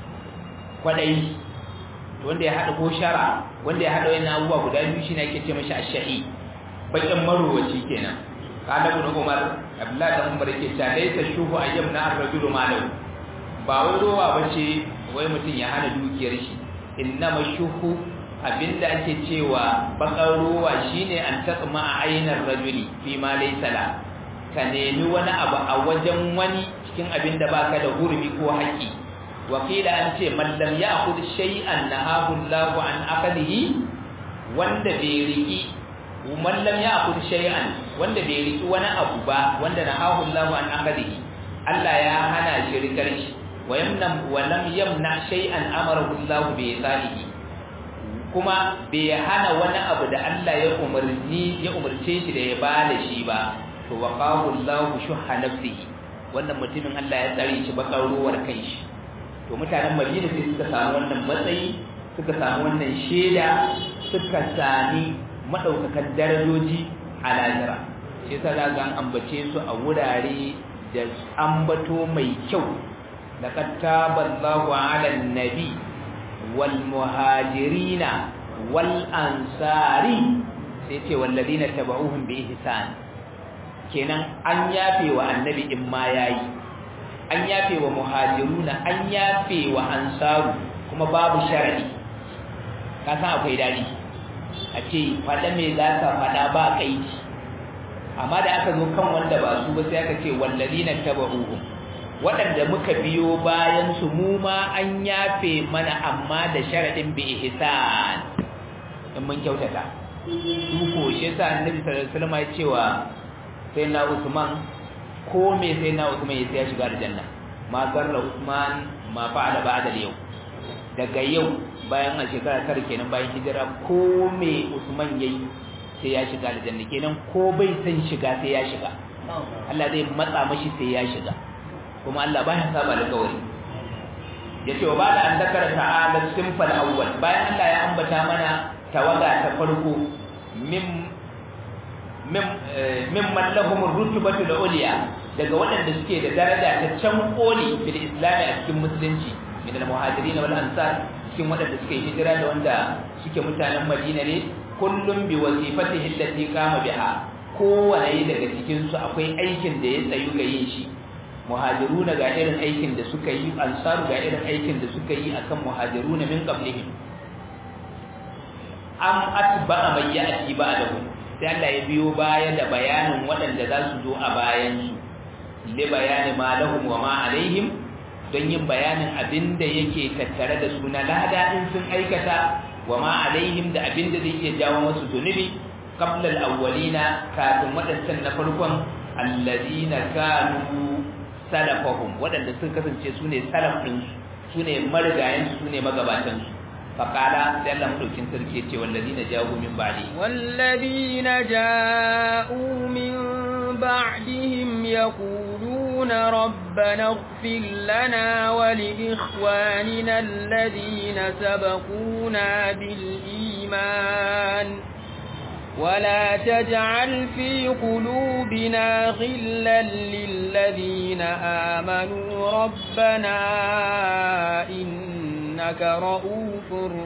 kwadai wanda ya hada ko shara wanda ya hada wannan abubuwa guda biyu shine ake ce mashi ash-shahi bakin marowaci kenan kana ibn umar abdullahi dan umar yake cewa laysa shuhu ayyamna ar-rajulu malahu ba wai rowa bace wai mutum ya hana dukiyar shi innama shuhu abinda ake cewa bakar rowa shine an taqma a ainar rajuli fi ma laysa la ka nemi wani abu a wajen wani cikin abin da baka da hurmi ko haƙi wakila an ce mallam ya akhud shay'an nahahu Allahu an aqdihi wanda bai riki mallam ya akhud shay'an wanda bai riki wani abu ba wanda nahahu Allahu an aqdihi Allah ya hana shi rikar shi wa yamnam wa lam yamna shay'an amarahu Allahu bi isalihi kuma bai hana wani abu da Allah ya umarni ya umarce shi da ya bada shi ba to waqahu Allahu shuhha nafsihi wannan mutumin Allah ya tsare shi bakar ruwar kanshi to mutanen Madina sai suka samu wannan matsayi suka samu wannan sheda suka sami madaukakan darajoji a lahira shi yasa za ga ambace su a wurare da ambato mai kyau laqad taballahu 'alan nabi wal muhajirina wal ansari sai ce walladina tabauhum bi ihsan kenan an yafe wa annabi in ma yayi an yafe wa muhajiruna an yafe wa ansaru kuma babu sharadi ka san akwai dadi a ce fada me za ka fada ba kaidi amma da aka zo kan wanda ba su ba sai aka ce walladina tabauhum waɗanda muka biyo bayan su mu ma an yafe mana amma da sharadin bi ihsan in mun kyautata su ko shi yasa annabi sallallahu alaihi wasallam ya cewa sai na Usman ko me sai na Usman ya ya shiga aljanna ma garra Usman ma fa'ala ba'da yau daga yau bayan a shekara tara kenan bayan hijira ko me Usman yayi sai ya shiga aljanna kenan ko bai san shiga sai ya shiga Allah zai matsa mashi sai ya shiga kuma Allah baya saba alƙawari yace wa bada an dakara ta'ala simfal awwal bayan Allah ya ambata mana tawaga ta farko min min man lahum rutbatu al-ulya daga waɗanda suke da daraja ta can koli fil islam a cikin musulunci min al-muhajirin wal ansar cikin waɗanda suke hijira da wanda suke mutanen Madina ne kullum bi wazifatihi allati qama biha kowane daga cikin su akwai aikin da ya tsayu ga yin shi muhajiruna ga irin aikin da suka yi ansaru ga irin aikin da suka yi akan muhajiruna min qablihim am atba'a man ya'ti ba'dahu sai Allah ya biyo baya da bayanin waɗanda za su zo a bayan su li bayani ma lahum wa ma alaihim don yin bayanin abin da yake tattare da su na lada in sun aikata wa ma alaihim da abin da zai iya jawo musu zunubi qabla al-awwalina kafin waɗancan na farkon alladina kanu salafahum waɗanda sun kasance su ne salaf ɗin su ne marigayen su ne magabatan su faƙala sai Allah madaukin sarki ce wallazina ja'u min ba'di wallazina ja'u min ba'dihim yaquluna rabbana ighfir lana wa li ikhwanina alladhina sabaquna bil iman ولا تجعل في قلوبنا غلا للذين آمنوا ربنا إنك رؤوف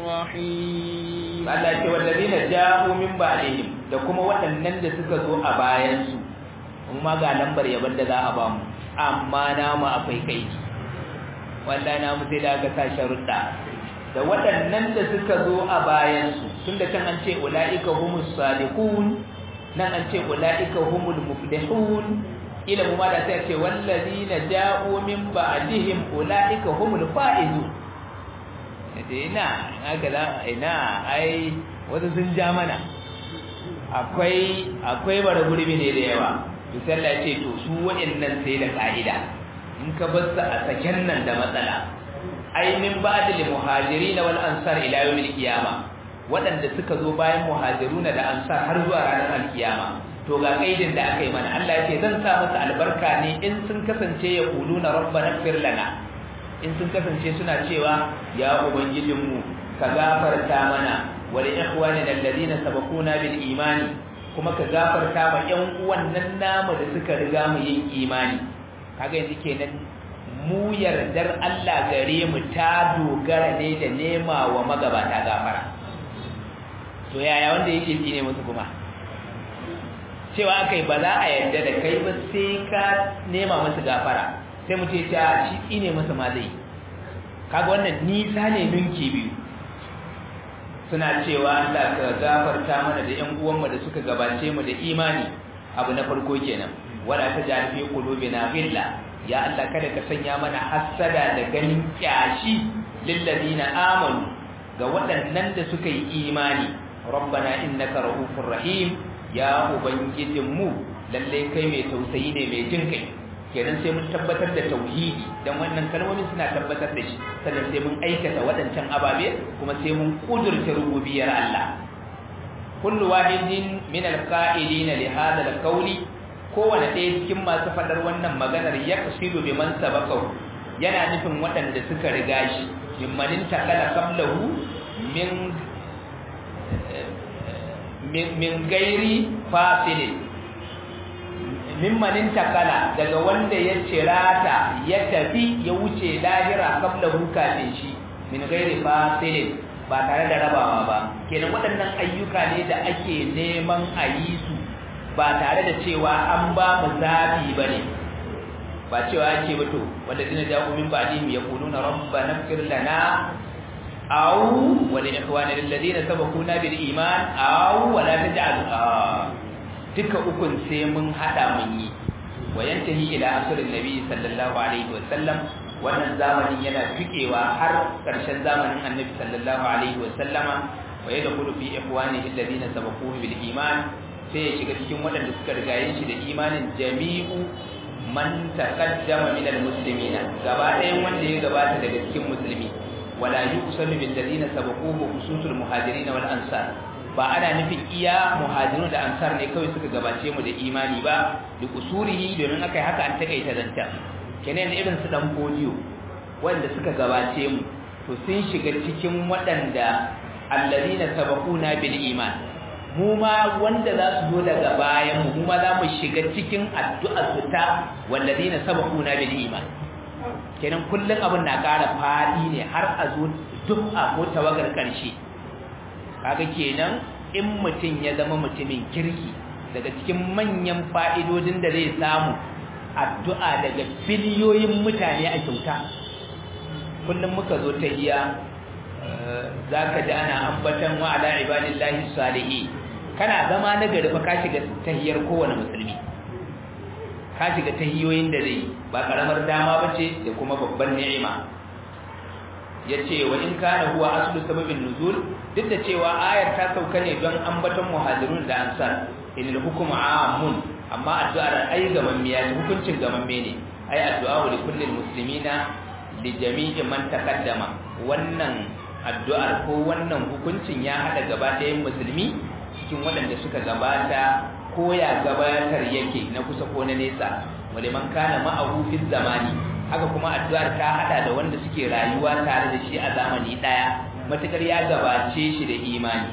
رحيم Allah ce wallazina ja'u min ba'dihim da kuma waɗannan da suka zo a bayan su kuma ga lambar yaban da za a ba mu amma namu akwai kai wallahi namu sai da aka sa sharuɗa da waɗannan da suka zo a bayansu tun da can an ce ula'ika humus sadiqun nan an ce ula'ika humul muflihun ila mu ma da sai ce wallazina ja'u min ba'dihim ula'ika humul faizun yace ina haka da ina ai wasu sun ja mana akwai akwai bara gurbi ne da yawa to sai Allah ya ce to su waɗannan sai da ka'ida in ka bar su a saken nan da matsala ai min ba'd lil muhajirin wal ansar ila yawm al qiyama wadanda suka zo bayan muhajiruna da ansar har zuwa ranar al qiyama to ga kaidin da aka yi mana Allah yake zan sa masa albarka ne in sun kasance ya kuluna rabbana ighfir lana in sun kasance suna cewa ya ubangijinmu ka gafarta mana wa li ikhwanina alladhina sabaquna bil imani kuma ka gafarta ma ƴan uwan nan namu da suka riga mu yin imani kaga yanzu kenan mu yardar Allah gare mu ta dogara ne da nema wa magabata gafara to yaya wanda yake tsine musu kuma cewa akai ba za a yarda da kai ba sai ka nema musu gafara sai mu ce ta shi tsine musu ma zai kaga wannan nisa ne ninki biyu suna cewa Allah ka gafarta mana da ƴan uwanmu da suka gabace mu da imani abu na farko kenan wala tajal fi qulubina ghilla ya Allah kada ka sanya mana hassada da ganin kyashi lilladina amanu ga waɗannan da suka yi imani rabbana innaka rahufur rahim ya ubangijinmu lalle kai mai tausayi ne mai jin kai kenan sai mun tabbatar da tauhidi dan wannan kalmomin suna tabbatar da shi sannan sai mun aikata waɗancan ababe kuma sai mun kudurta rububiyar Allah kullu wahidin min alqa'ilina li hadha alqawli kowane ɗaya cikin masu faɗar wannan maganar ya kusidu bi man sabaqahu yana nufin waɗanda suka riga shi mimmanin takala qablahu min min gairi fasilin mimmanin takala daga wanda ya cirata ya tafi ya wuce lahira kabla kafin shi min gairi fasilin ba tare da rabawa ba kenan waɗannan ayyuka ne da ake neman a yi su ba tare da cewa an ba mu zabi ba ne ba cewa ake bato wanda dina ja'u min ba'dihim yaquluna rabbana ighfir lana aw wa li ikhwana alladhina sabaquna bil iman aw wa la taj'al duka ukun sai mun hada mun yi wa yantahi ila asrin nabi sallallahu alaihi wa sallam wannan zamanin yana fikewa har karshen zamanin annabi sallallahu alaihi wa sallama wa yadkhulu fi ikhwanihi alladhina sabaquhu bil iman sai ya shiga cikin waɗanda suka rigaye shi da imanin jami'u man taqaddama min almuslimina gaba ɗayan wanda ya gabata daga cikin musulmi wala yuqsamu bil ladina sabaquhu khususul muhajirin wal ansar ba ana nufin iya muhajirun da ansar ne kawai suka gabace mu da imani ba da usurihi domin akai haka an takaita zanta kenan irin su dan podiyo wanda suka gabace mu to sun shiga cikin waɗanda alladina sabaquna bil iman mu ma wanda za su zo daga bayan mu ma za mu shiga cikin addu'ar su ta walladina sabaquna bil iman kenan kullun abin na ƙara fadi ne har a zo duk a ko tawagar karshe kaga kenan in mutum ya zama mutumin kirki daga cikin manyan fa'idodin da zai samu addu'a daga biliyoyin mutane a kyauta kullum muka zo ta iya zaka ji ana ambatan wa ala ibadillahi salihin kana zama na gari fa ka shiga tahiyar kowane musulmi ka shiga tahiyoyin da zai ba karamar dama bace da kuma babban ni'ima yace wa in kana huwa aslu sababin nuzul duk da cewa ayar ta sauka ne don ambaton muhajirun da ansar inal hukmu amun amma addu'ar ai gaman miya hukuncin gaman ne ai addu'a li kullil muslimina li jami'i man taqaddama wannan addu'ar ko wannan hukuncin ya hada gaba ɗayan musulmi cikin waɗanda suka gabata ko ya gabatar yake na kusa ko na nesa wale man kana ma'ahu fi zamani haka kuma addu'ar ta hada da wanda suke rayuwa tare da shi a zamani daya matukar ya gabace shi da imani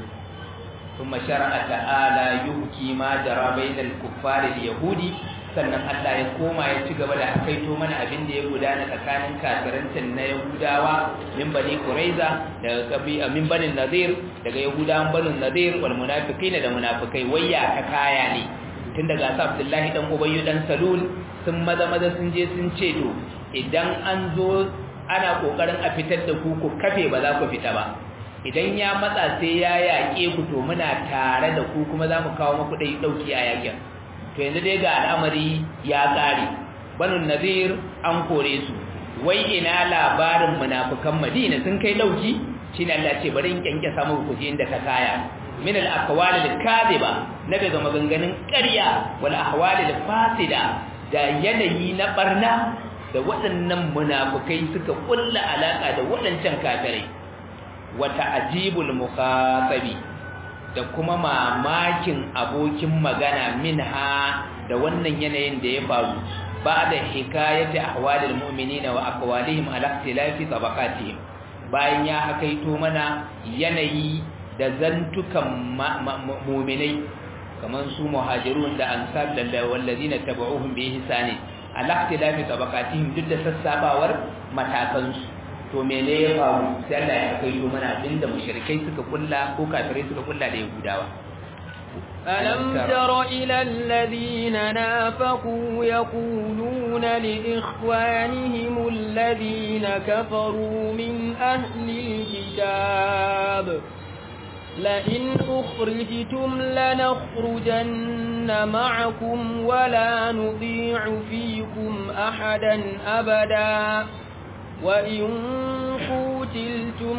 kuma shar'a ta'ala yuhki ma jara bainal kuffari da yahudi sannan Allah ya koma ya ci gaba da akaito mana abin da ya gudana tsakanin kafirantin na Yahudawa min bani Quraiza daga kabi min bani Nadir daga Yahudawan bani Nadir wal munafiqina da munafikai wayya ta kaya ne tun daga sa Abdullahi dan Ubayy dan Salul sun maza maza sun je sun ce to idan an zo ana kokarin a fitar da ku ku kafe ba za ku fita ba idan ya matsa sai ya yaƙe ku to muna tare da ku kuma za mu kawo muku dai dauki a yakin to yanzu dai ga al'amari ya ƙare banu nazir an kore su wai ina labarin munafikan madina sun kai dauki shine Allah ce bari in kyanke samu ku ji inda ta kaya min al aqwal al kadhiba na daga maganganun ƙarya wal ahwal al fasida da yanayi na barna da waɗannan munafikai suka kulla alaka da waɗancan kafirai wa ta'jibul mukhatabi da kuma mamakin abokin magana minha da wannan yanayin da ya faru ba da hikayati ahwalil mu'minina wa aqwalihim ala ikhtilafi tabaqatihim bayan ya hakaito mana yanayi da zantukan mu'minai kaman su muhajirun da ansar da wallazina tabauhum bi ihsani ala ikhtilafi tabaqatihim duk da sassabawar matakansu to mene ya faru sai Allah ya kai to mana abinda mushrikai suka kulla ko kafirai suka kulla da yahudawa ألم تر إلى الذين نافقوا يقولون لإخوانهم الذين كفروا من أهل الكتاب لئن أخرجتم لنخرجن معكم ولا نطيع فيكم أحدا أبدا وإن قتلتم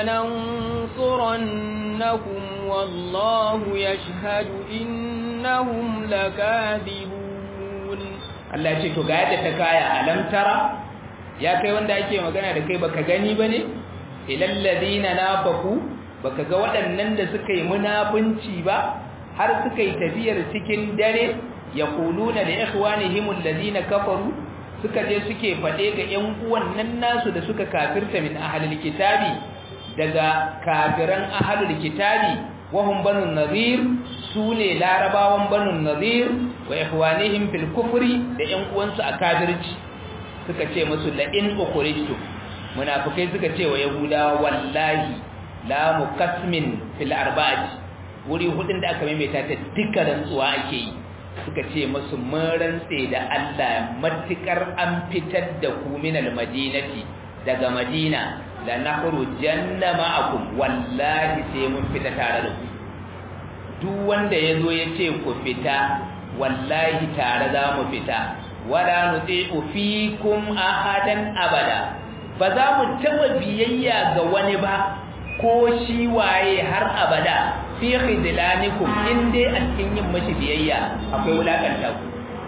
لننصرنكم والله يشهد إنهم لكاذبون Allah ya ce to ga yadda ta kaya alam tara ya kai wanda ake magana da kai baka gani bane ilal ladina nafaku baka ga waɗannan da suka yi munafunci ba har suka yi tafiyar cikin dare yaquluna li ikhwanihim alladhina kafaru suka je suke faɗe ga ƴan uwan nan nasu da suka kafirta min ahlul kitabi daga kafiran ahlul kitabi wahum banu nadir sune larabawan banu nadir wa ikhwanihim fil kufri da ƴan uwansu a kafirci suka ce musu la in ukhrijtu munafikai suka ce wa yahudawa wallahi la mukasmin fil arba'ati wuri hudun da aka maimaita ta duka rantsuwa ake yi suka ce musu mun rantse da Allah matukar an fitar da ku min madinati daga madina la nakhrujanna ma'akum wallahi sai mun fita tare da ku duk wanda yazo ya ce ku fita wallahi tare za mu fita wala nuti'u fikum ahadan abada ba za mu taba biyayya ga wani ba ko shi waye har abada fi khidlanikum in dai a cikin yin mashi biyayya akwai wulakanta ku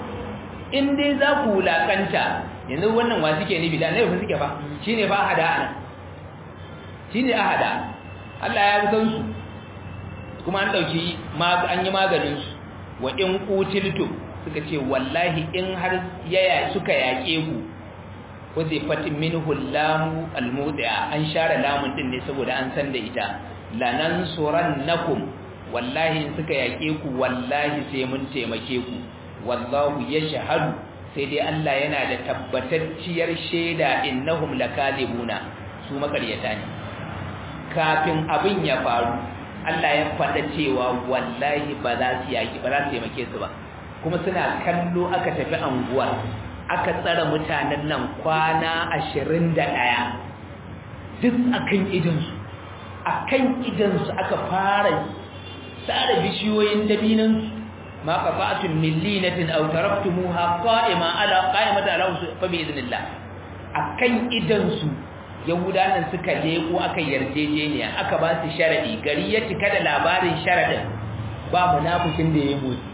in dai za ku wulakanta yanzu wannan wa suke ni bidan ne ba suke ba shine ba hada ana shine ahada Allah ya san su kuma an dauki an yi maganin su wa in qutiltu suka ce wallahi in har yaya suka yake ku wazi fatin minhu lamu almudi'a an share lamun din ne saboda an san da ita lanansurannakum wallahi in suka yake ku wallahi sai mun taimake ku wallahu yashhadu sai dai Allah yana da tabbatacciyar shaida innahum lakadibuna su makaryata ne kafin abin ya faru Allah ya faɗa cewa wallahi ba za su yaki ba za su taimake su ba kuma suna kallo aka tafi anguwa aka tsara mutanen nan kwana ashirin da ɗaya duk akan idansu akan idansu aka fara tsara bishiyoyin dabinansu ma qata'tum min linatin aw taraktumuha qa'ima ala qa'imata ala fa bi idnillah akan idansu yahudanan suka leko aka yarjejeniya aka ba su sharadi gari ya cika da labarin sharadin ba munafikin da ya mutu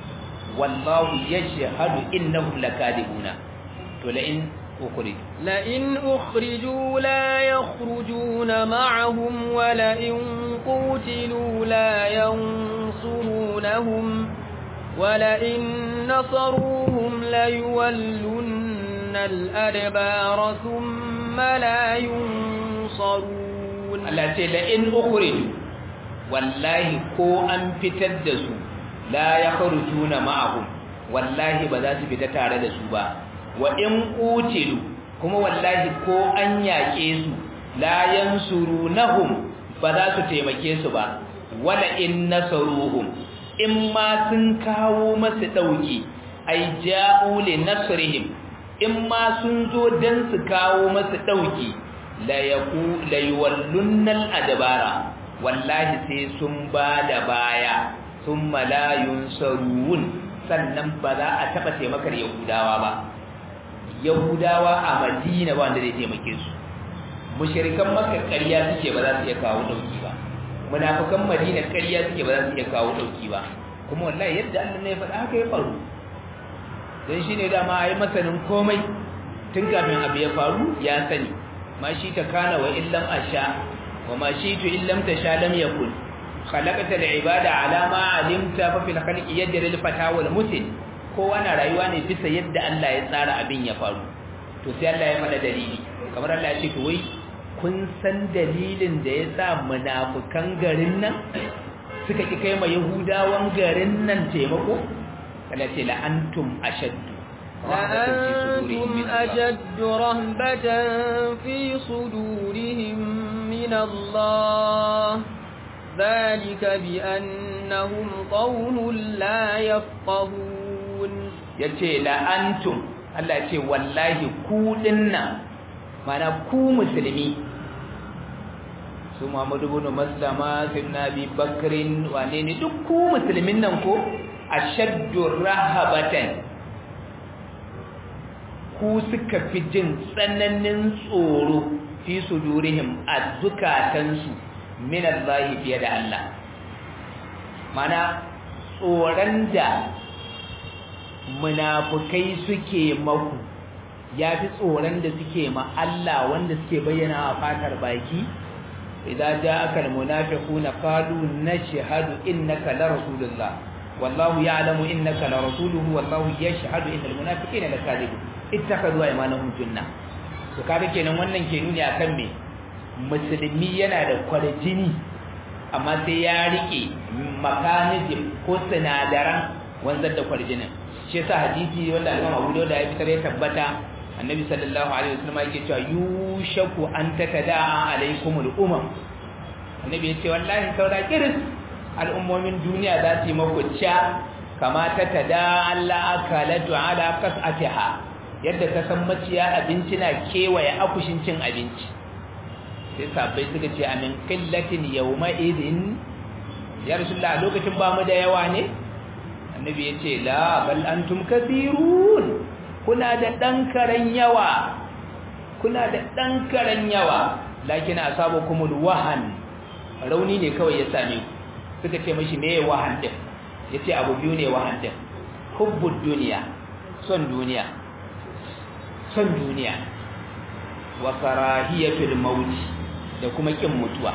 wallahu yashhadu innahum lakadibuna to la in ukhriju la in ukhriju la yakhrujuna ma'ahum wa la in qutilu la yansurunahum wa la in nasaruhum la yuwallunna al-adbara thumma la yunsarun Allah ce la in ukhriju wallahi ko an fitar da su la ya kharujuna ma'ahum wallahi ba za su fita tare da su ba wa in qutilu kuma wallahi ko an yake su la yansurunahum ba za su taimake su ba wala in nasaruhum in ma sun kawo masu dauki ai ja'u li nasrihim in ma sun zo dan su kawo masu dauki la yaku la yuwallunnal adbara wallahi sai sun ba da baya sun malayun sarun sannan ba za a taɓa taimakar yahudawa ba yahudawa a madina ba wanda zai taimake su mushirikan maka ƙarya suke ba za su iya kawo ɗauki ba munafukan madina ƙarya suke ba za su iya kawo ɗauki ba kuma wallahi yadda allah ne ya faɗa haka ya faru don shi ne dama a yi masanin komai tun kafin abu ya faru ya sani ma shi ta kana wa illam asha wa ma shi tu illam ta sha lam yakun khalaqata al-ibada ala ma alimta fa fil khalqi yajri al-fata wal mutin kowa na rayuwa ne bisa yadda Allah ya tsara abin ya faru to sai Allah ya mana dalili kamar Allah ya ce to wai kun san dalilin da ya sa munafukan garin nan suka ki kai ma yahudawan garin nan taimako Allah ce la antum ashaddu لأنتم أشد رهبة في صدورهم من الله ذلك بأنهم قوم لا يفقهون yace la antum Allah ce wallahi ku dinna mana ku musulmi su Muhammadu ibn Maslama sayyidina Abi Bakrin wane ne duk ku musulmin nan ko ashaddu rahabatan ku suka fi jin tsananin tsoro fi sudurihim azzukatansu min Allah fiye da Allah mana tsoron da munafukai suke maku ya fi tsoron da suke ma Allah wanda suke bayyana a fatar baki idan ja'aka almunafiquna qalu nashhadu innaka la rasulullah wallahu ya'lamu innaka la rasuluhu wallahu yashhadu innal munafiqina lakadibun ittakhadhu aymanahum junna to kaga kenan wannan ke nuni akan me musulmi yana da kwarjini amma sai ya rike mechanism ko sinadaran wanzar da kwarjinin shi yasa hadisi wanda Imam Abu Dawud ya fitar ya tabbata Annabi sallallahu alaihi wasallam yake cewa yushaku an takada'a alaikumul umam Annabi ya ce wallahi saura kiris al'ummomin duniya za su yi maku ca kama ta tada Allah akalatu ala qas'atiha yadda ka san maciya abinci na kewaye akushin cin abinci sai sabai suka ce amin qillatin yawma idin ya rasulullah lokacin ba mu da yawa ne annabi ya ce la bal antum kathirun kuna da dan karan yawa kuna da dan karan yawa lakin asabakumul wahan rauni ne kawai ya same ku suka ce mashi me wahan din yace abu biyu ne wahan din hubbud duniya son duniya son duniya wa karahiyatul maut da kuma kin mutuwa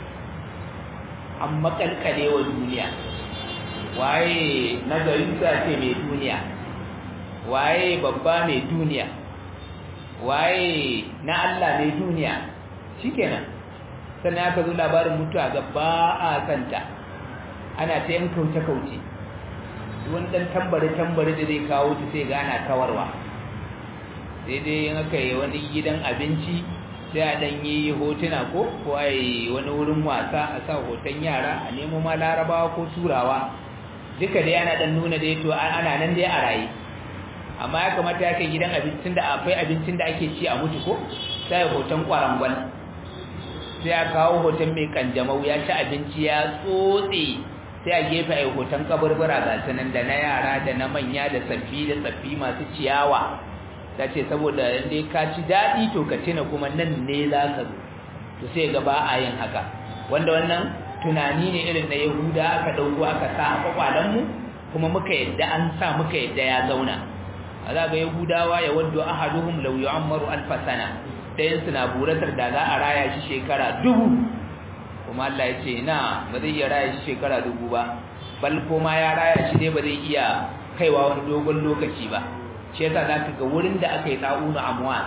amma kalkale wa duniya waye nazarin sa ce mai duniya waye babba mai duniya waye na Allah mai duniya shikenan sannan aka zo labarin mutuwa ga ba a santa ana ta yan kauce-kauce wani ɗan tambari-tambari da zai kawo ta sai ga ana kawarwa sai dai yin aka yi wani gidan abinci sai a ɗan yi hotuna ko ko a yi wani wurin wasa a sa hoton yara a nemo ma larabawa ko turawa duka dai ana ɗan nuna dai to ana nan dai a raye amma ya kamata ya kai gidan abincin da akwai abincin da ake ci a mutu ko sai hoton kwarangwal sai a kawo hoton mai kanjamau ya ci abinci ya tsotse sai a gefe a hoton kaburbura ga sanan da na yara da na manya da tsaffi da tsaffi masu ciyawa ta ce saboda inda ka ci daɗi to ka tuna kuma nan ne za ka zo to sai ga ba a yin haka wanda wannan tunani ne irin na yahuda aka ɗauko aka sa a kwakwalenmu kuma muka yadda an sa muka yadda ya zauna a za ga yahudawa ya wadda ahaduhum lau yu'ammaru alfa sana ɗayan suna buratar da za a raya shi shekara dubu kuma Allah ya ce na ba zai iya raya shi shekara dubu ba bal kuma ya raya shi ne ba zai iya kaiwa wani dogon lokaci ba shi yasa za ka ga wurin da aka yi ta'unu amwa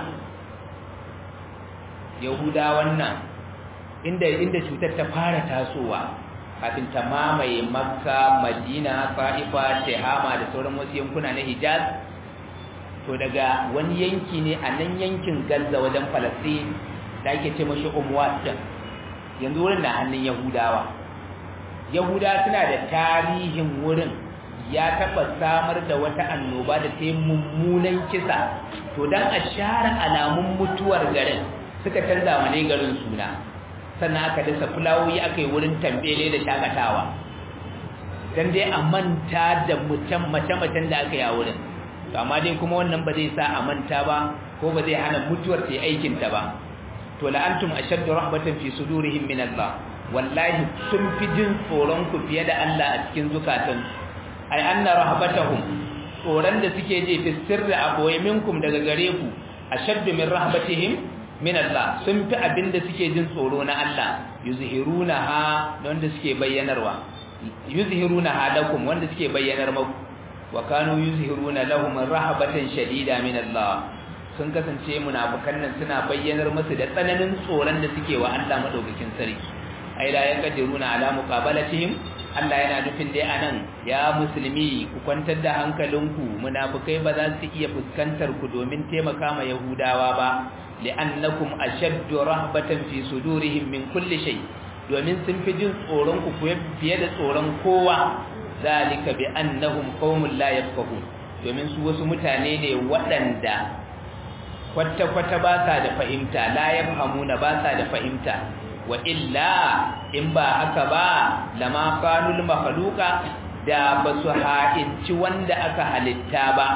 yahuda wannan inda inda cutar ta fara tasowa kafin ta mamaye makka madina fa'ifa tehama da sauran wasu yankuna na hijaz to daga wani yanki ne a nan yankin Gaza wajen Falastin da ake ce mashi Umwat yanzu wurin na hannun Yahudawa Yahuda suna da tarihin wurin ya taba samar da wata annoba da ta yi mummunan kisa to dan a share alamun mutuwar garin suka canza wa ne garin suna sannan aka dasa fulawoyi aka yi wurin tambele da shakatawa dan dai a manta da mutum mace-macen da aka yi a wurin to amma dai kuma wannan ba zai sa a manta ba ko ba zai hana mutuwar ta aikin ta ba to la antum ashaddu rahbatan fi sudurihim min Allah wallahi sun fi jin tsoron ku fiye da Allah a cikin zukatan ai anna rahbatahum tsoron da suke ji fi sirri a boye minkum daga gare ku ashaddu min rahbatihim min Allah sun fi abin da suke jin tsoro na Allah yuzhirunaha wanda suke bayyanarwa yuzhirunaha lakum wanda suke bayyanar muku wa kanu yuzhiruna lahum rahabatan shadida min Allah sun kasance munafikan nan suna bayyanar musu da tsananin tsoron da suke wa Allah madaukakin sarki ai la yaqdiruna ala muqabalatihim Allah yana nufin dai anan ya musulmi ku kwantar da hankalinku munafikai ba za su iya fuskantar ku domin taimaka ma yahudawa ba li'annakum ashaddu rahbatan fi sudurihim min kulli shay domin sun fi jin tsoron ku fiye da tsoron kowa zalika bi annahum qaumun la yafqahun domin su wasu mutane ne waɗanda kwata-kwata ba sa da fahimta la yafhamuna ba sa da fahimta wa illa in ba haka ba lama kanul makhluqa da ba su ha'inci wanda aka halitta ba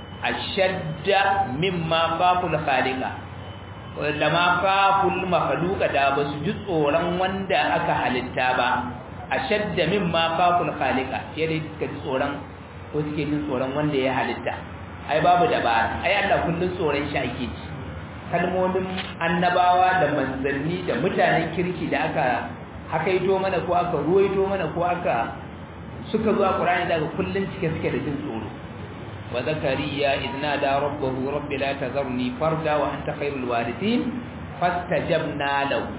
ashadda mimma faful khaliqa lama faful makhluqa da ba su ji tsoron wanda aka halitta ba ashadda mimma faful khaliqa yadda suka ji tsoron ko suke jin tsoron wanda ya halitta ai babu dabara ai Allah kullun tsoron shi ake ji kalmomin annabawa da manzanni da mutanen kirki da aka hakaito mana ko aka ruwaito mana ko aka suka zuwa Qur'ani daga kullun cike suke da jin tsoro wa zakariya idna da rabbahu rabbi la tazarni farda wa anta khairul warithin fastajabna lahu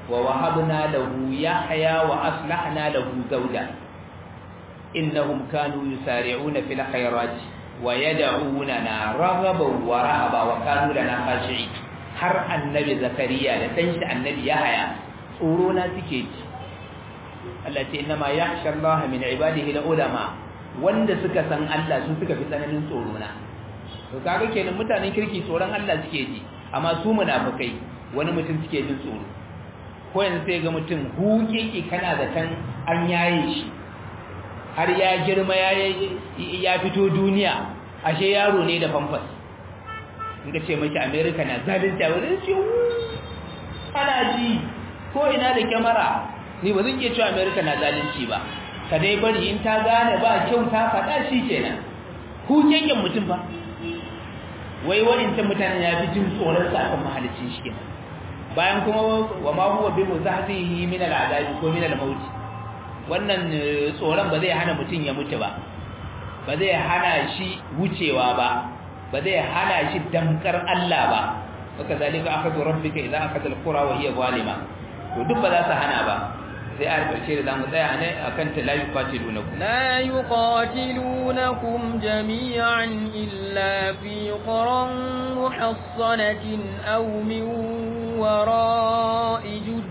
wa wahabna lahu yahya wa aslahna lahu zawja innahum kanu yusari'una fil khairati wa yad'unana raghaban wa rahaba wa kanu lana khashi'in har annabi zakariya da dan shi annabi yahya tsoro na suke ji Allah ce inna ma yakhsha Allah min ibadihi ulama wanda suka san Allah su suka fi tsananin tsoro na to kaga kenan mutanen kirki tsoron Allah suke ji amma su munafikai wani mutum suke jin tsoro ko yanzu sai ga mutum hukiki kana da tan an yaye shi har ya girma ya ya fito duniya ashe yaro ne da famfas in ka ce mashi America na zalunci a wurin ce ana ji ko ina da kyamara ni ba zan iya cewa America na zalunci ba ka dai bari in ta gane ba kyau ta faɗa shi kenan hukeken mutum ba wai waɗancan mutanen ya fi jin tsoron sa akan mahalicin shi kenan bayan kuma wa ma huwa bi muzahzihi min al'adabi ko min al-maut wannan tsoron ba zai hana mutum ya mutu ba ba zai hana shi wucewa ba ba zai hana shi damkar Allah ba haka zalika akhadhu rabbika idza akhadha al-qura wa hiya zalima to duk ba za su hana ba sai a karshe da zamu tsaya ne akan ta la yuqatilunakum la yuqatilunakum jami'an illa fi quran muhassanatin aw min wara'i jud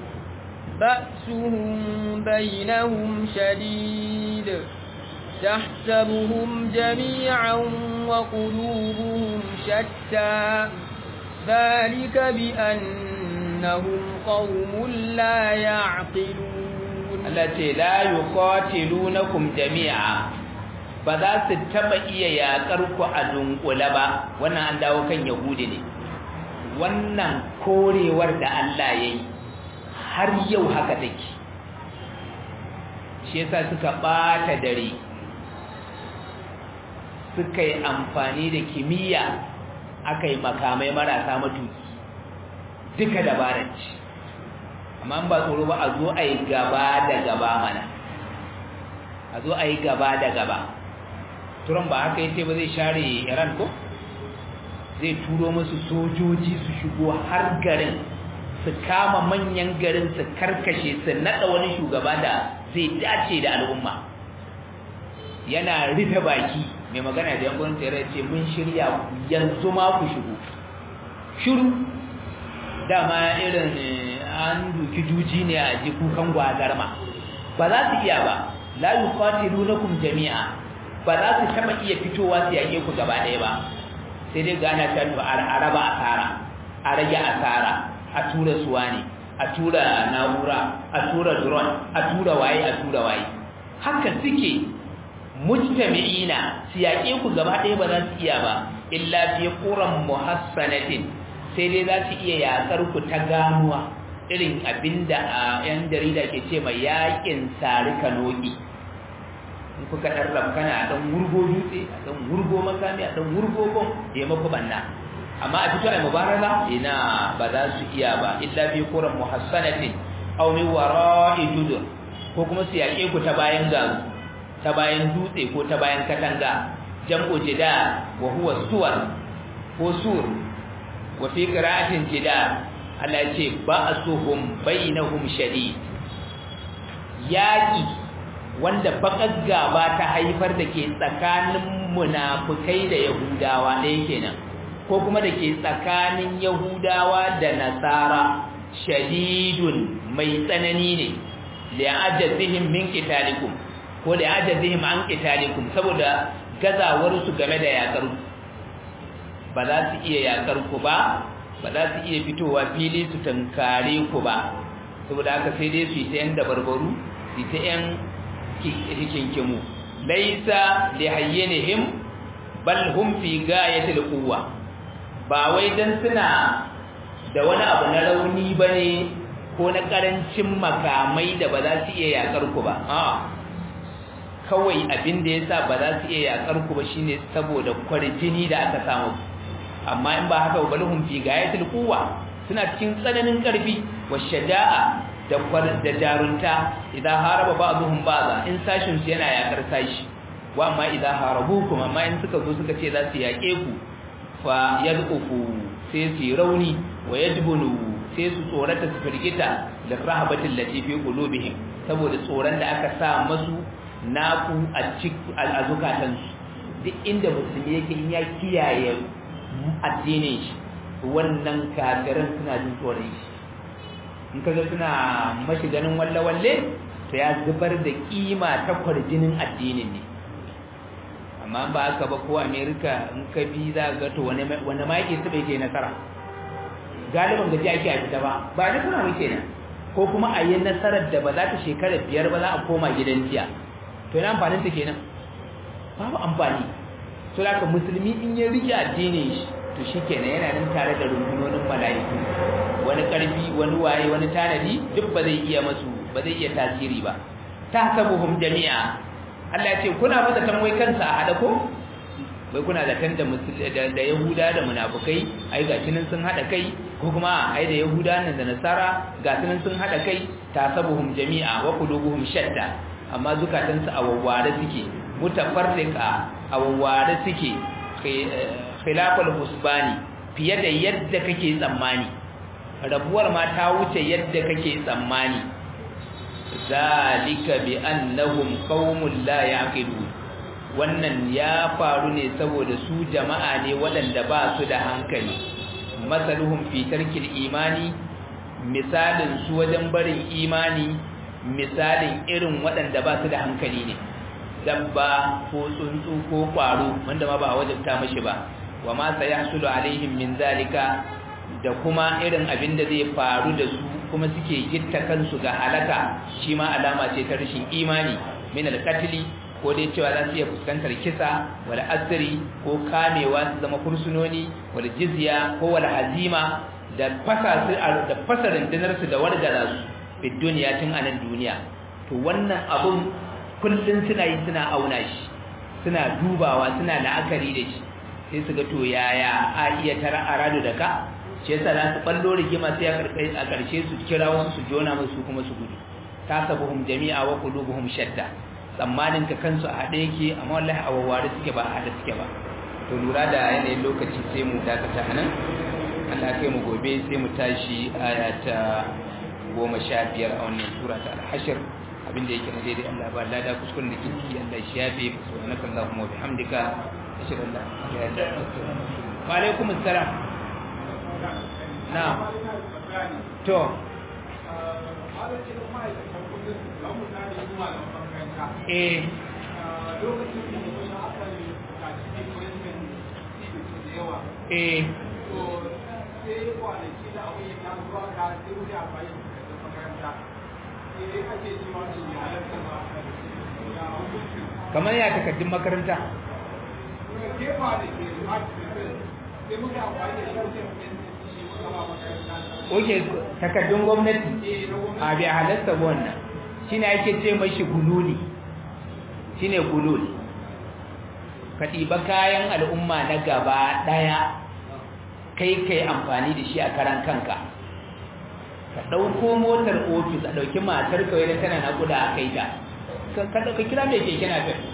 ba'suhum bainahum shadid تحسبهم جميعا وقلوبهم شتى ذلك بأنهم قوم لا يعقلون التي لا يقاتلونكم جميعا ba za su taba iya yakar ku a dunkule ba wannan an dawo kan yahudi ne wannan korewar da Allah ya yi har yau haka take shi yasa suka bata dare suka yi amfani da kimiyya aka yi makamai marasa matuki duka dabarar ci amma ba tsoro ba a zo a yi gaba da gaba mana a zo a yi gaba da gaba turan ba haka yace ba zai share iran ko zai turo musu sojoji su shigo har garin su kama manyan garin su karkashe su nada wani shugaba da zai dace da al'umma yana rufe baki mai magana da yankun tsere ce mun shirya yanzu ma ku shigo shiru dama irin an duki juji ne a ji kukan gwazarma ba za su iya ba la yuqatilunakum jami'a ba za su taba iya fitowa su yake ku gaba ɗaya ba sai dai gana ta to a raba asara a rage asara a tura suwa ne a tura na'ura a tura drone a tura waye a tura waye haka suke mujtami'ina su yaƙe ku gaba ɗaya ba za su iya ba illa fi quran muhassanatin sai dai za su iya yaƙar ku ta ganuwa irin abinda a yan jarida ke ce mai yaƙin sarika noki in kuka ɗan rabkana a ɗan wurgo dutse a ɗan wurgo makami a ɗan wurgo bom ya maku banna amma a fito a mubaraka ina ba za su iya ba illa fi quran muhassanatin aw min wara'i judur ko kuma su yaƙe ku ta bayan garu ta bayan dutse ko ta bayan katanga jam'u jida wa huwa suwar ko sur wa fi qira'atin jida Allah ya ce ba'suhum bainahum shadid yaqi wanda bakar gaba ta haifar da ke tsakanin munafikai da yahudawa ɗaya kenan ko kuma da ke tsakanin yahudawa da nasara shadidun mai tsanani ne li'ajazihim min qitalikum ko da ajazihim an qitalikum saboda gazawar su game da yakar ba za su iya yakar ku ba ba za su iya fitowa fili su tankare ku ba saboda haka sai dai su yi ta yan dabarbaru su ta yan hikinkimu laisa li hayyanihim bal hum fi gayatil quwwa ba wai dan suna da wani abu na rauni bane ko na karancin makamai da ba za su iya yakar ku ba a'a kawai abin da yasa ba za su iya yakar ku ba shine saboda kwarjini da aka samu amma in ba haka balhum fi gayatil quwwa suna cikin tsananin karfi wa shaja'a da da jarunta idan haraba ba'dhum ba'dha in sashin su yana yakar sashi wa amma idan harabukum amma in suka zo suka ce za su yake ku fa yadqufu sai su rauni wa yajbunu sai su tsorata su firgita da rahabatin lati fi qulubihim saboda tsoron da aka sa masu naku a cikin azukatansu duk inda musulmi yake in ya kiyaye addinin shi wannan kafiran suna jin tsoron shi in kaga suna mashi ganin walle-walle to ya zubar da kima ta kwarjinin addinin ne amma ba haka ba ko america in ka bi za ga to wani wani ma yake su bai je nasara galiban gaji ake a fita ba ba da kuna muke nan ko kuma a yi nasarar da ba za ta shekara biyar ba za a koma gidan jiya to yana amfanin ta kenan babu amfani to da ka musulmi in ya rike addinin shi to shi kenan yana nan tare da rundunonin mala'iku wani karfi wani waye wani tanadi duk ba zai iya masu ba zai iya tasiri ba tahsabuhum jami'a Allah ya ce kuna ba zaton wai kansa a hada ko wai kuna zaton da da Yahuda da munafukai ai ga nan sun hada kai ko kuma ai da Yahuda nan da Nasara ga nan sun hada kai tahsabuhum jami'a wa qulubuhum shatta amma zukatansu a wawware suke mutafarriqa a wawware suke khilafal husbani fiye da yadda kake tsammani rabuwar ma ta wuce yadda kake tsammani zalika bi annahum qaumun la yaqilun wannan ya faru ne saboda su jama'a ne waɗanda ba su da hankali masaluhum fi tarkil imani misalin su wajen barin imani misalin irin waɗanda ba su da hankali ne dabba ko tsuntsu ko ƙwaro wanda ma ba a wajabta mashi ba wa ma sayahsulu alaihim min zalika da kuma irin abin da zai faru da su kuma suke gitta kansu ga halaka shi ma alama ce ta rashin imani min alqatli ko dai cewa za su iya fuskantar kisa wal asri ko kamewa su zama fursunoni wal jizya ko wal hazima da fasa su da fasa rundunar su da wargaza su fi duniya tun a nan duniya to wannan abun kullun suna yi suna auna shi suna dubawa suna la'akari da shi sai su ga to yaya a iya tara aradu da ka shi yasa za su ballo rigima sai a karshe su kira wasu su jona musu kuma su gudu tasabuhum jami'a wa qulubuhum shatta tsammanin ka kansu a haɗe yake amma wallahi a wawware suke ba a haɗe suke ba to lura da yanayin lokaci sai mu dakata nan Allah kai mu gobe sai mu tashi aya ta goma sha biyar a wannan sura ta al-hashr abinda yake na daidai Allah ba lada kuskuren da kinki Allah shi yafe subhanaka allahumma wa bihamdika ashhadu an la ilaha illa anta wa alaikum assalam na'am to eh eh kamar ya takardun makaranta oke takardun gwamnati a bai halatta wannan shi ne ake ce mashi gululi shi ne gululi ka ɗiba kayan al'umma na gaba ɗaya kai kai amfani da shi a karan kanka ka ɗauko motar ofis a ɗauki matar kawai da tana naƙuda a kai ta ka kira mai keke na fin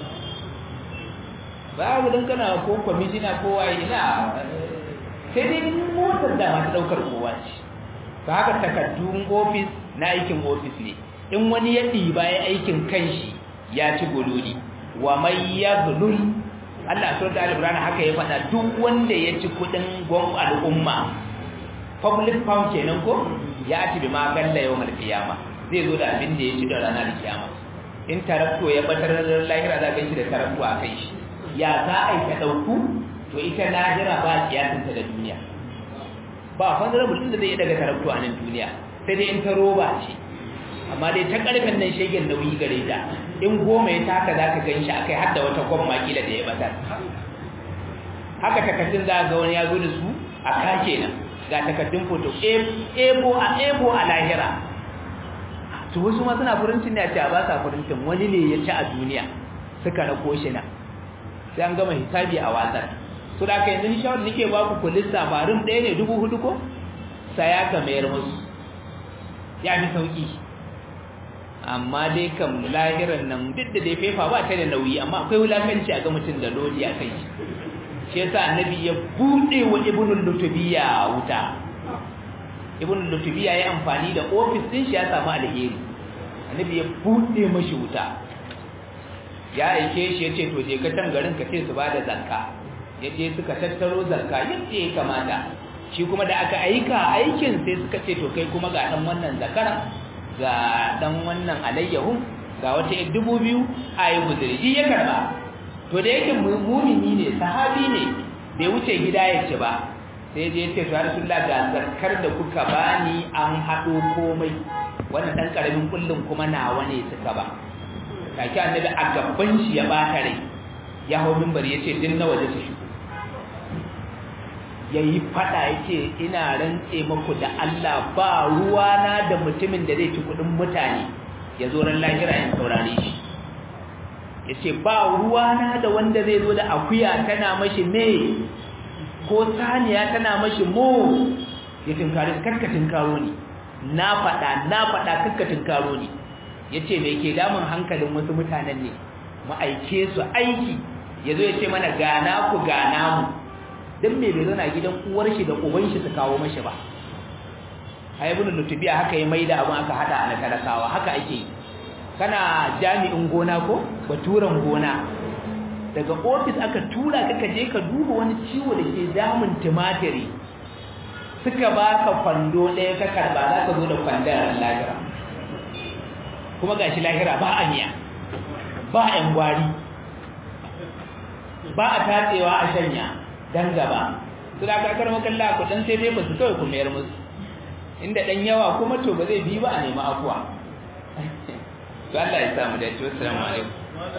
babu don kana ko kwamishina ko waye ina sai dai motar da masu ɗaukar kowa ce ba haka takardun ofis na aikin ofis ne in wani ya ɗiba ya aikin kanshi ya ci gululi wa mai ya gulul Allah sau da alibirana haka ya faɗa duk wanda ya ci kuɗin gwam al'umma public pound kenan ko ya ci bi ma galla yau malkiyama zai zo da abin da ya ci da ranar kiyama in tarakto ya batar da lahira za ka shi da tarakto a kai shi ya za a yi ta ɗauku to ita lahira ba kiyasinta da duniya ba honorable din da zai daga tarakto a nan duniya sai dai in ta roba ce amma dai ta karfin nan shegen nauyi gare ta in goma ya taka za ka gan shi akai har da wata gwamma kila da ya batar haka takardun za ga wani ya zo da su a kake nan ga takardun foto ebo a ebo a lahira to wasu ma suna furincin ne a ce a ba sa furincin wani ne ya ci a duniya suka rako shi na sai an gama hisabi a watsar to da kai yanzu shawar nake ba ku kullun safarin ɗaya ne dubu hudu ko saya ka mayar musu ya fi sauki amma dai kam lahiran nan duk da dai fefa ba ta da nauyi amma akwai wulakanci a ga mutum da lodi a kai shi yasa annabi ya buɗe wa ibnul lutubiya wuta ibn lutubi ya yi amfani da ofis din shi ya samu alheri annabi ya buɗe mashi wuta ya aike shi ya ce to je ka can garin ka ce su ba da zakka ya je suka tattaro zakka yadda ya kamata shi kuma da aka aika aikin sai suka ce to kai kuma ga dan wannan zakara ga dan wannan alayyahu ga wata yar dubu biyu a yi guzuri shi ya karba to da yake mumini ne sahabi ne bai wuce gida ya ci ba sai je ce to rasulullah ga zakkar da kuka bani an haɗo komai wannan dan karamin kullum kuma nawa ne suka ba kaki annabi a gaban shi ya bata rai ya hau mimbar ya ce din na waje su shigo ya yi fada ya ce ina rantse maku da Allah ba ruwana da mutumin da zai ci kudin mutane ya zo ran lahira in saurare shi ya ce ba ruwana da wanda zai zo da akuya tana mashi me ko saniya tana mashi mo ya tinkari karkatin karo ne na fada na fada karkatin karo ne ya ce mai ke damun hankalin wasu mutanen ne ma'aike su aiki ya zo ya ce mana gana ku gana mu don me bai zana gidan uwar shi da uban shi su kawo mashi ba haibun lutubiya haka ya maida abin aka hada a talakawa haka ake yi kana jami'in gona ko baturen gona daga ofis aka tura ka ka je ka duba wani ciwo da ke damun tumatiri suka baka kwando ɗaya ka karba za ka zo da kwandon lahira kuma gashi lahira ba a miya ba a yan gwari ba a tatsewa a shanya dan gaba su da kakar makalla ku dan sai dai ba su kawai ku mayar musu inda dan yawa kuma to ba zai bi ba a nemi afuwa to Allah ya samu da ci assalamu alaikum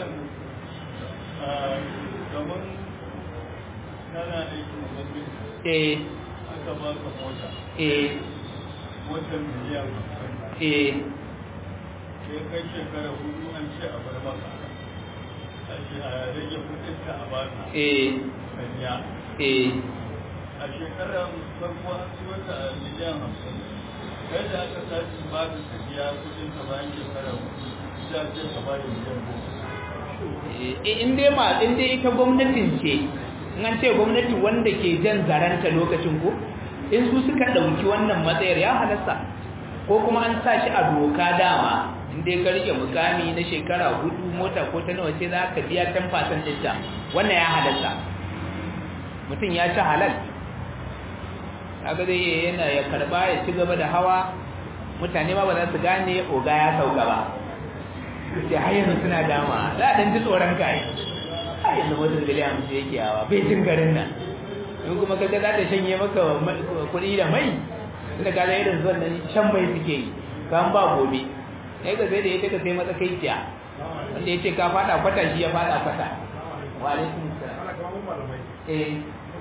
eh aka ba ka mota eh motar miliyan eh sai kai shekara hudu an ce a bar maka a ce a rage kudin ka a baka eh sanya eh a shekarar farko an ci wata a miliyan hamsin kai da aka tashi ba ka ka biya kudin ka bayan shekara hudu za a ce ka ba da miliyan goma in dai ma in dai ita gwamnatin ce in an ce gwamnati wanda ke jan zaranta lokacin ko in su suka ɗauki wannan matsayar ya halasta ko kuma an sa shi a doka dama in dai ka rike mukami na shekara hudu mota ko ta nawa ce za ka biya 10% ɗinta wannan ya halasta mutum ya ci halal kaga zai iya yana ya karba ya ci gaba da hawa mutane ma ba za su gane oga ya sauka ba sai har yanzu suna dama za a ɗan ji tsoron kai har yanzu motar biliyan hamsin yake yawa bai jin garin nan in kuma kaga za ta shanye maka kuɗi da mai tunda ka ga irin zuwan nan shan mai suke yi kan ba gobe sai ka sai da ita ka sai matsakaiciya wanda ya ce ka fada kwata shi ya fada kwata wa alaikum salam eh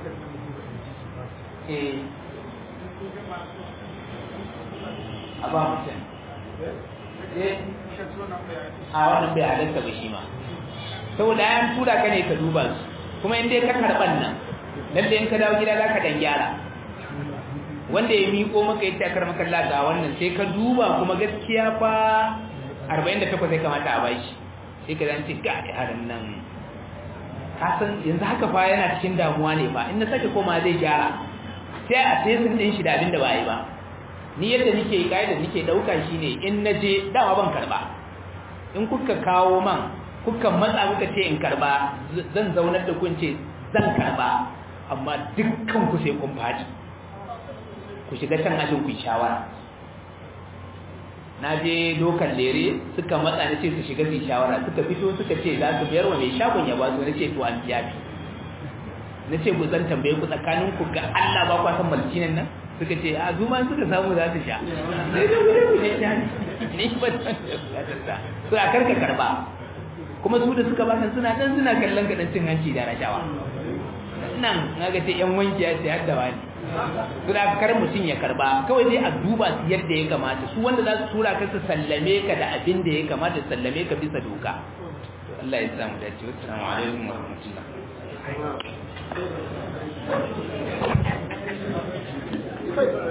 eh a ba mutum eh a wannan bai halatta ba shi ma saboda an tura ka ne ka duba su kuma in dai ka karban nan lalle in ka dawo gida za ka dan gyara wanda ya miƙo maka ya takar maka ga wannan sai ka duba kuma gaskiya fa 48 ya kamata a bashi sai ka zance ga harin nan ka san yanzu haka fa yana cikin damuwa ne fa in na sake koma zai gyara sai a sai sun din shi da abin da ba yi ba ni yadda nake kai da nake dauka shine in naje dama ban karba in kuka kawo man kuka matsa kuka ce in karba zan zaunar da kun ce zan karba amma dukkan ku sai kun fadi ku shiga can ajin ku shawara na je dokan lere suka matsa na ce su shiga su shawara suka fito suka ce za su biyar wa mai shagon ya basu na ce to an biya fi na ce ku zan tambaye ku tsakanin ku ga Allah ba kwa san malcinan nan suka ce a zuma suka samu za su sha sai da wuri ku ne sha ni ba ta su a karka karba kuma su da suka baka suna dan suna kallon ka dan cin hanci da rashawa nan naga ce yan wanki ya ce hadda wani su da kar mutum ya karba kawai dai a duba su yadda ya kamata su wanda za su tura ka su sallame ka da abin da ya kamata sallame ka bisa doka Allah ya samu dace wassalamu alaikum wa rahmatullah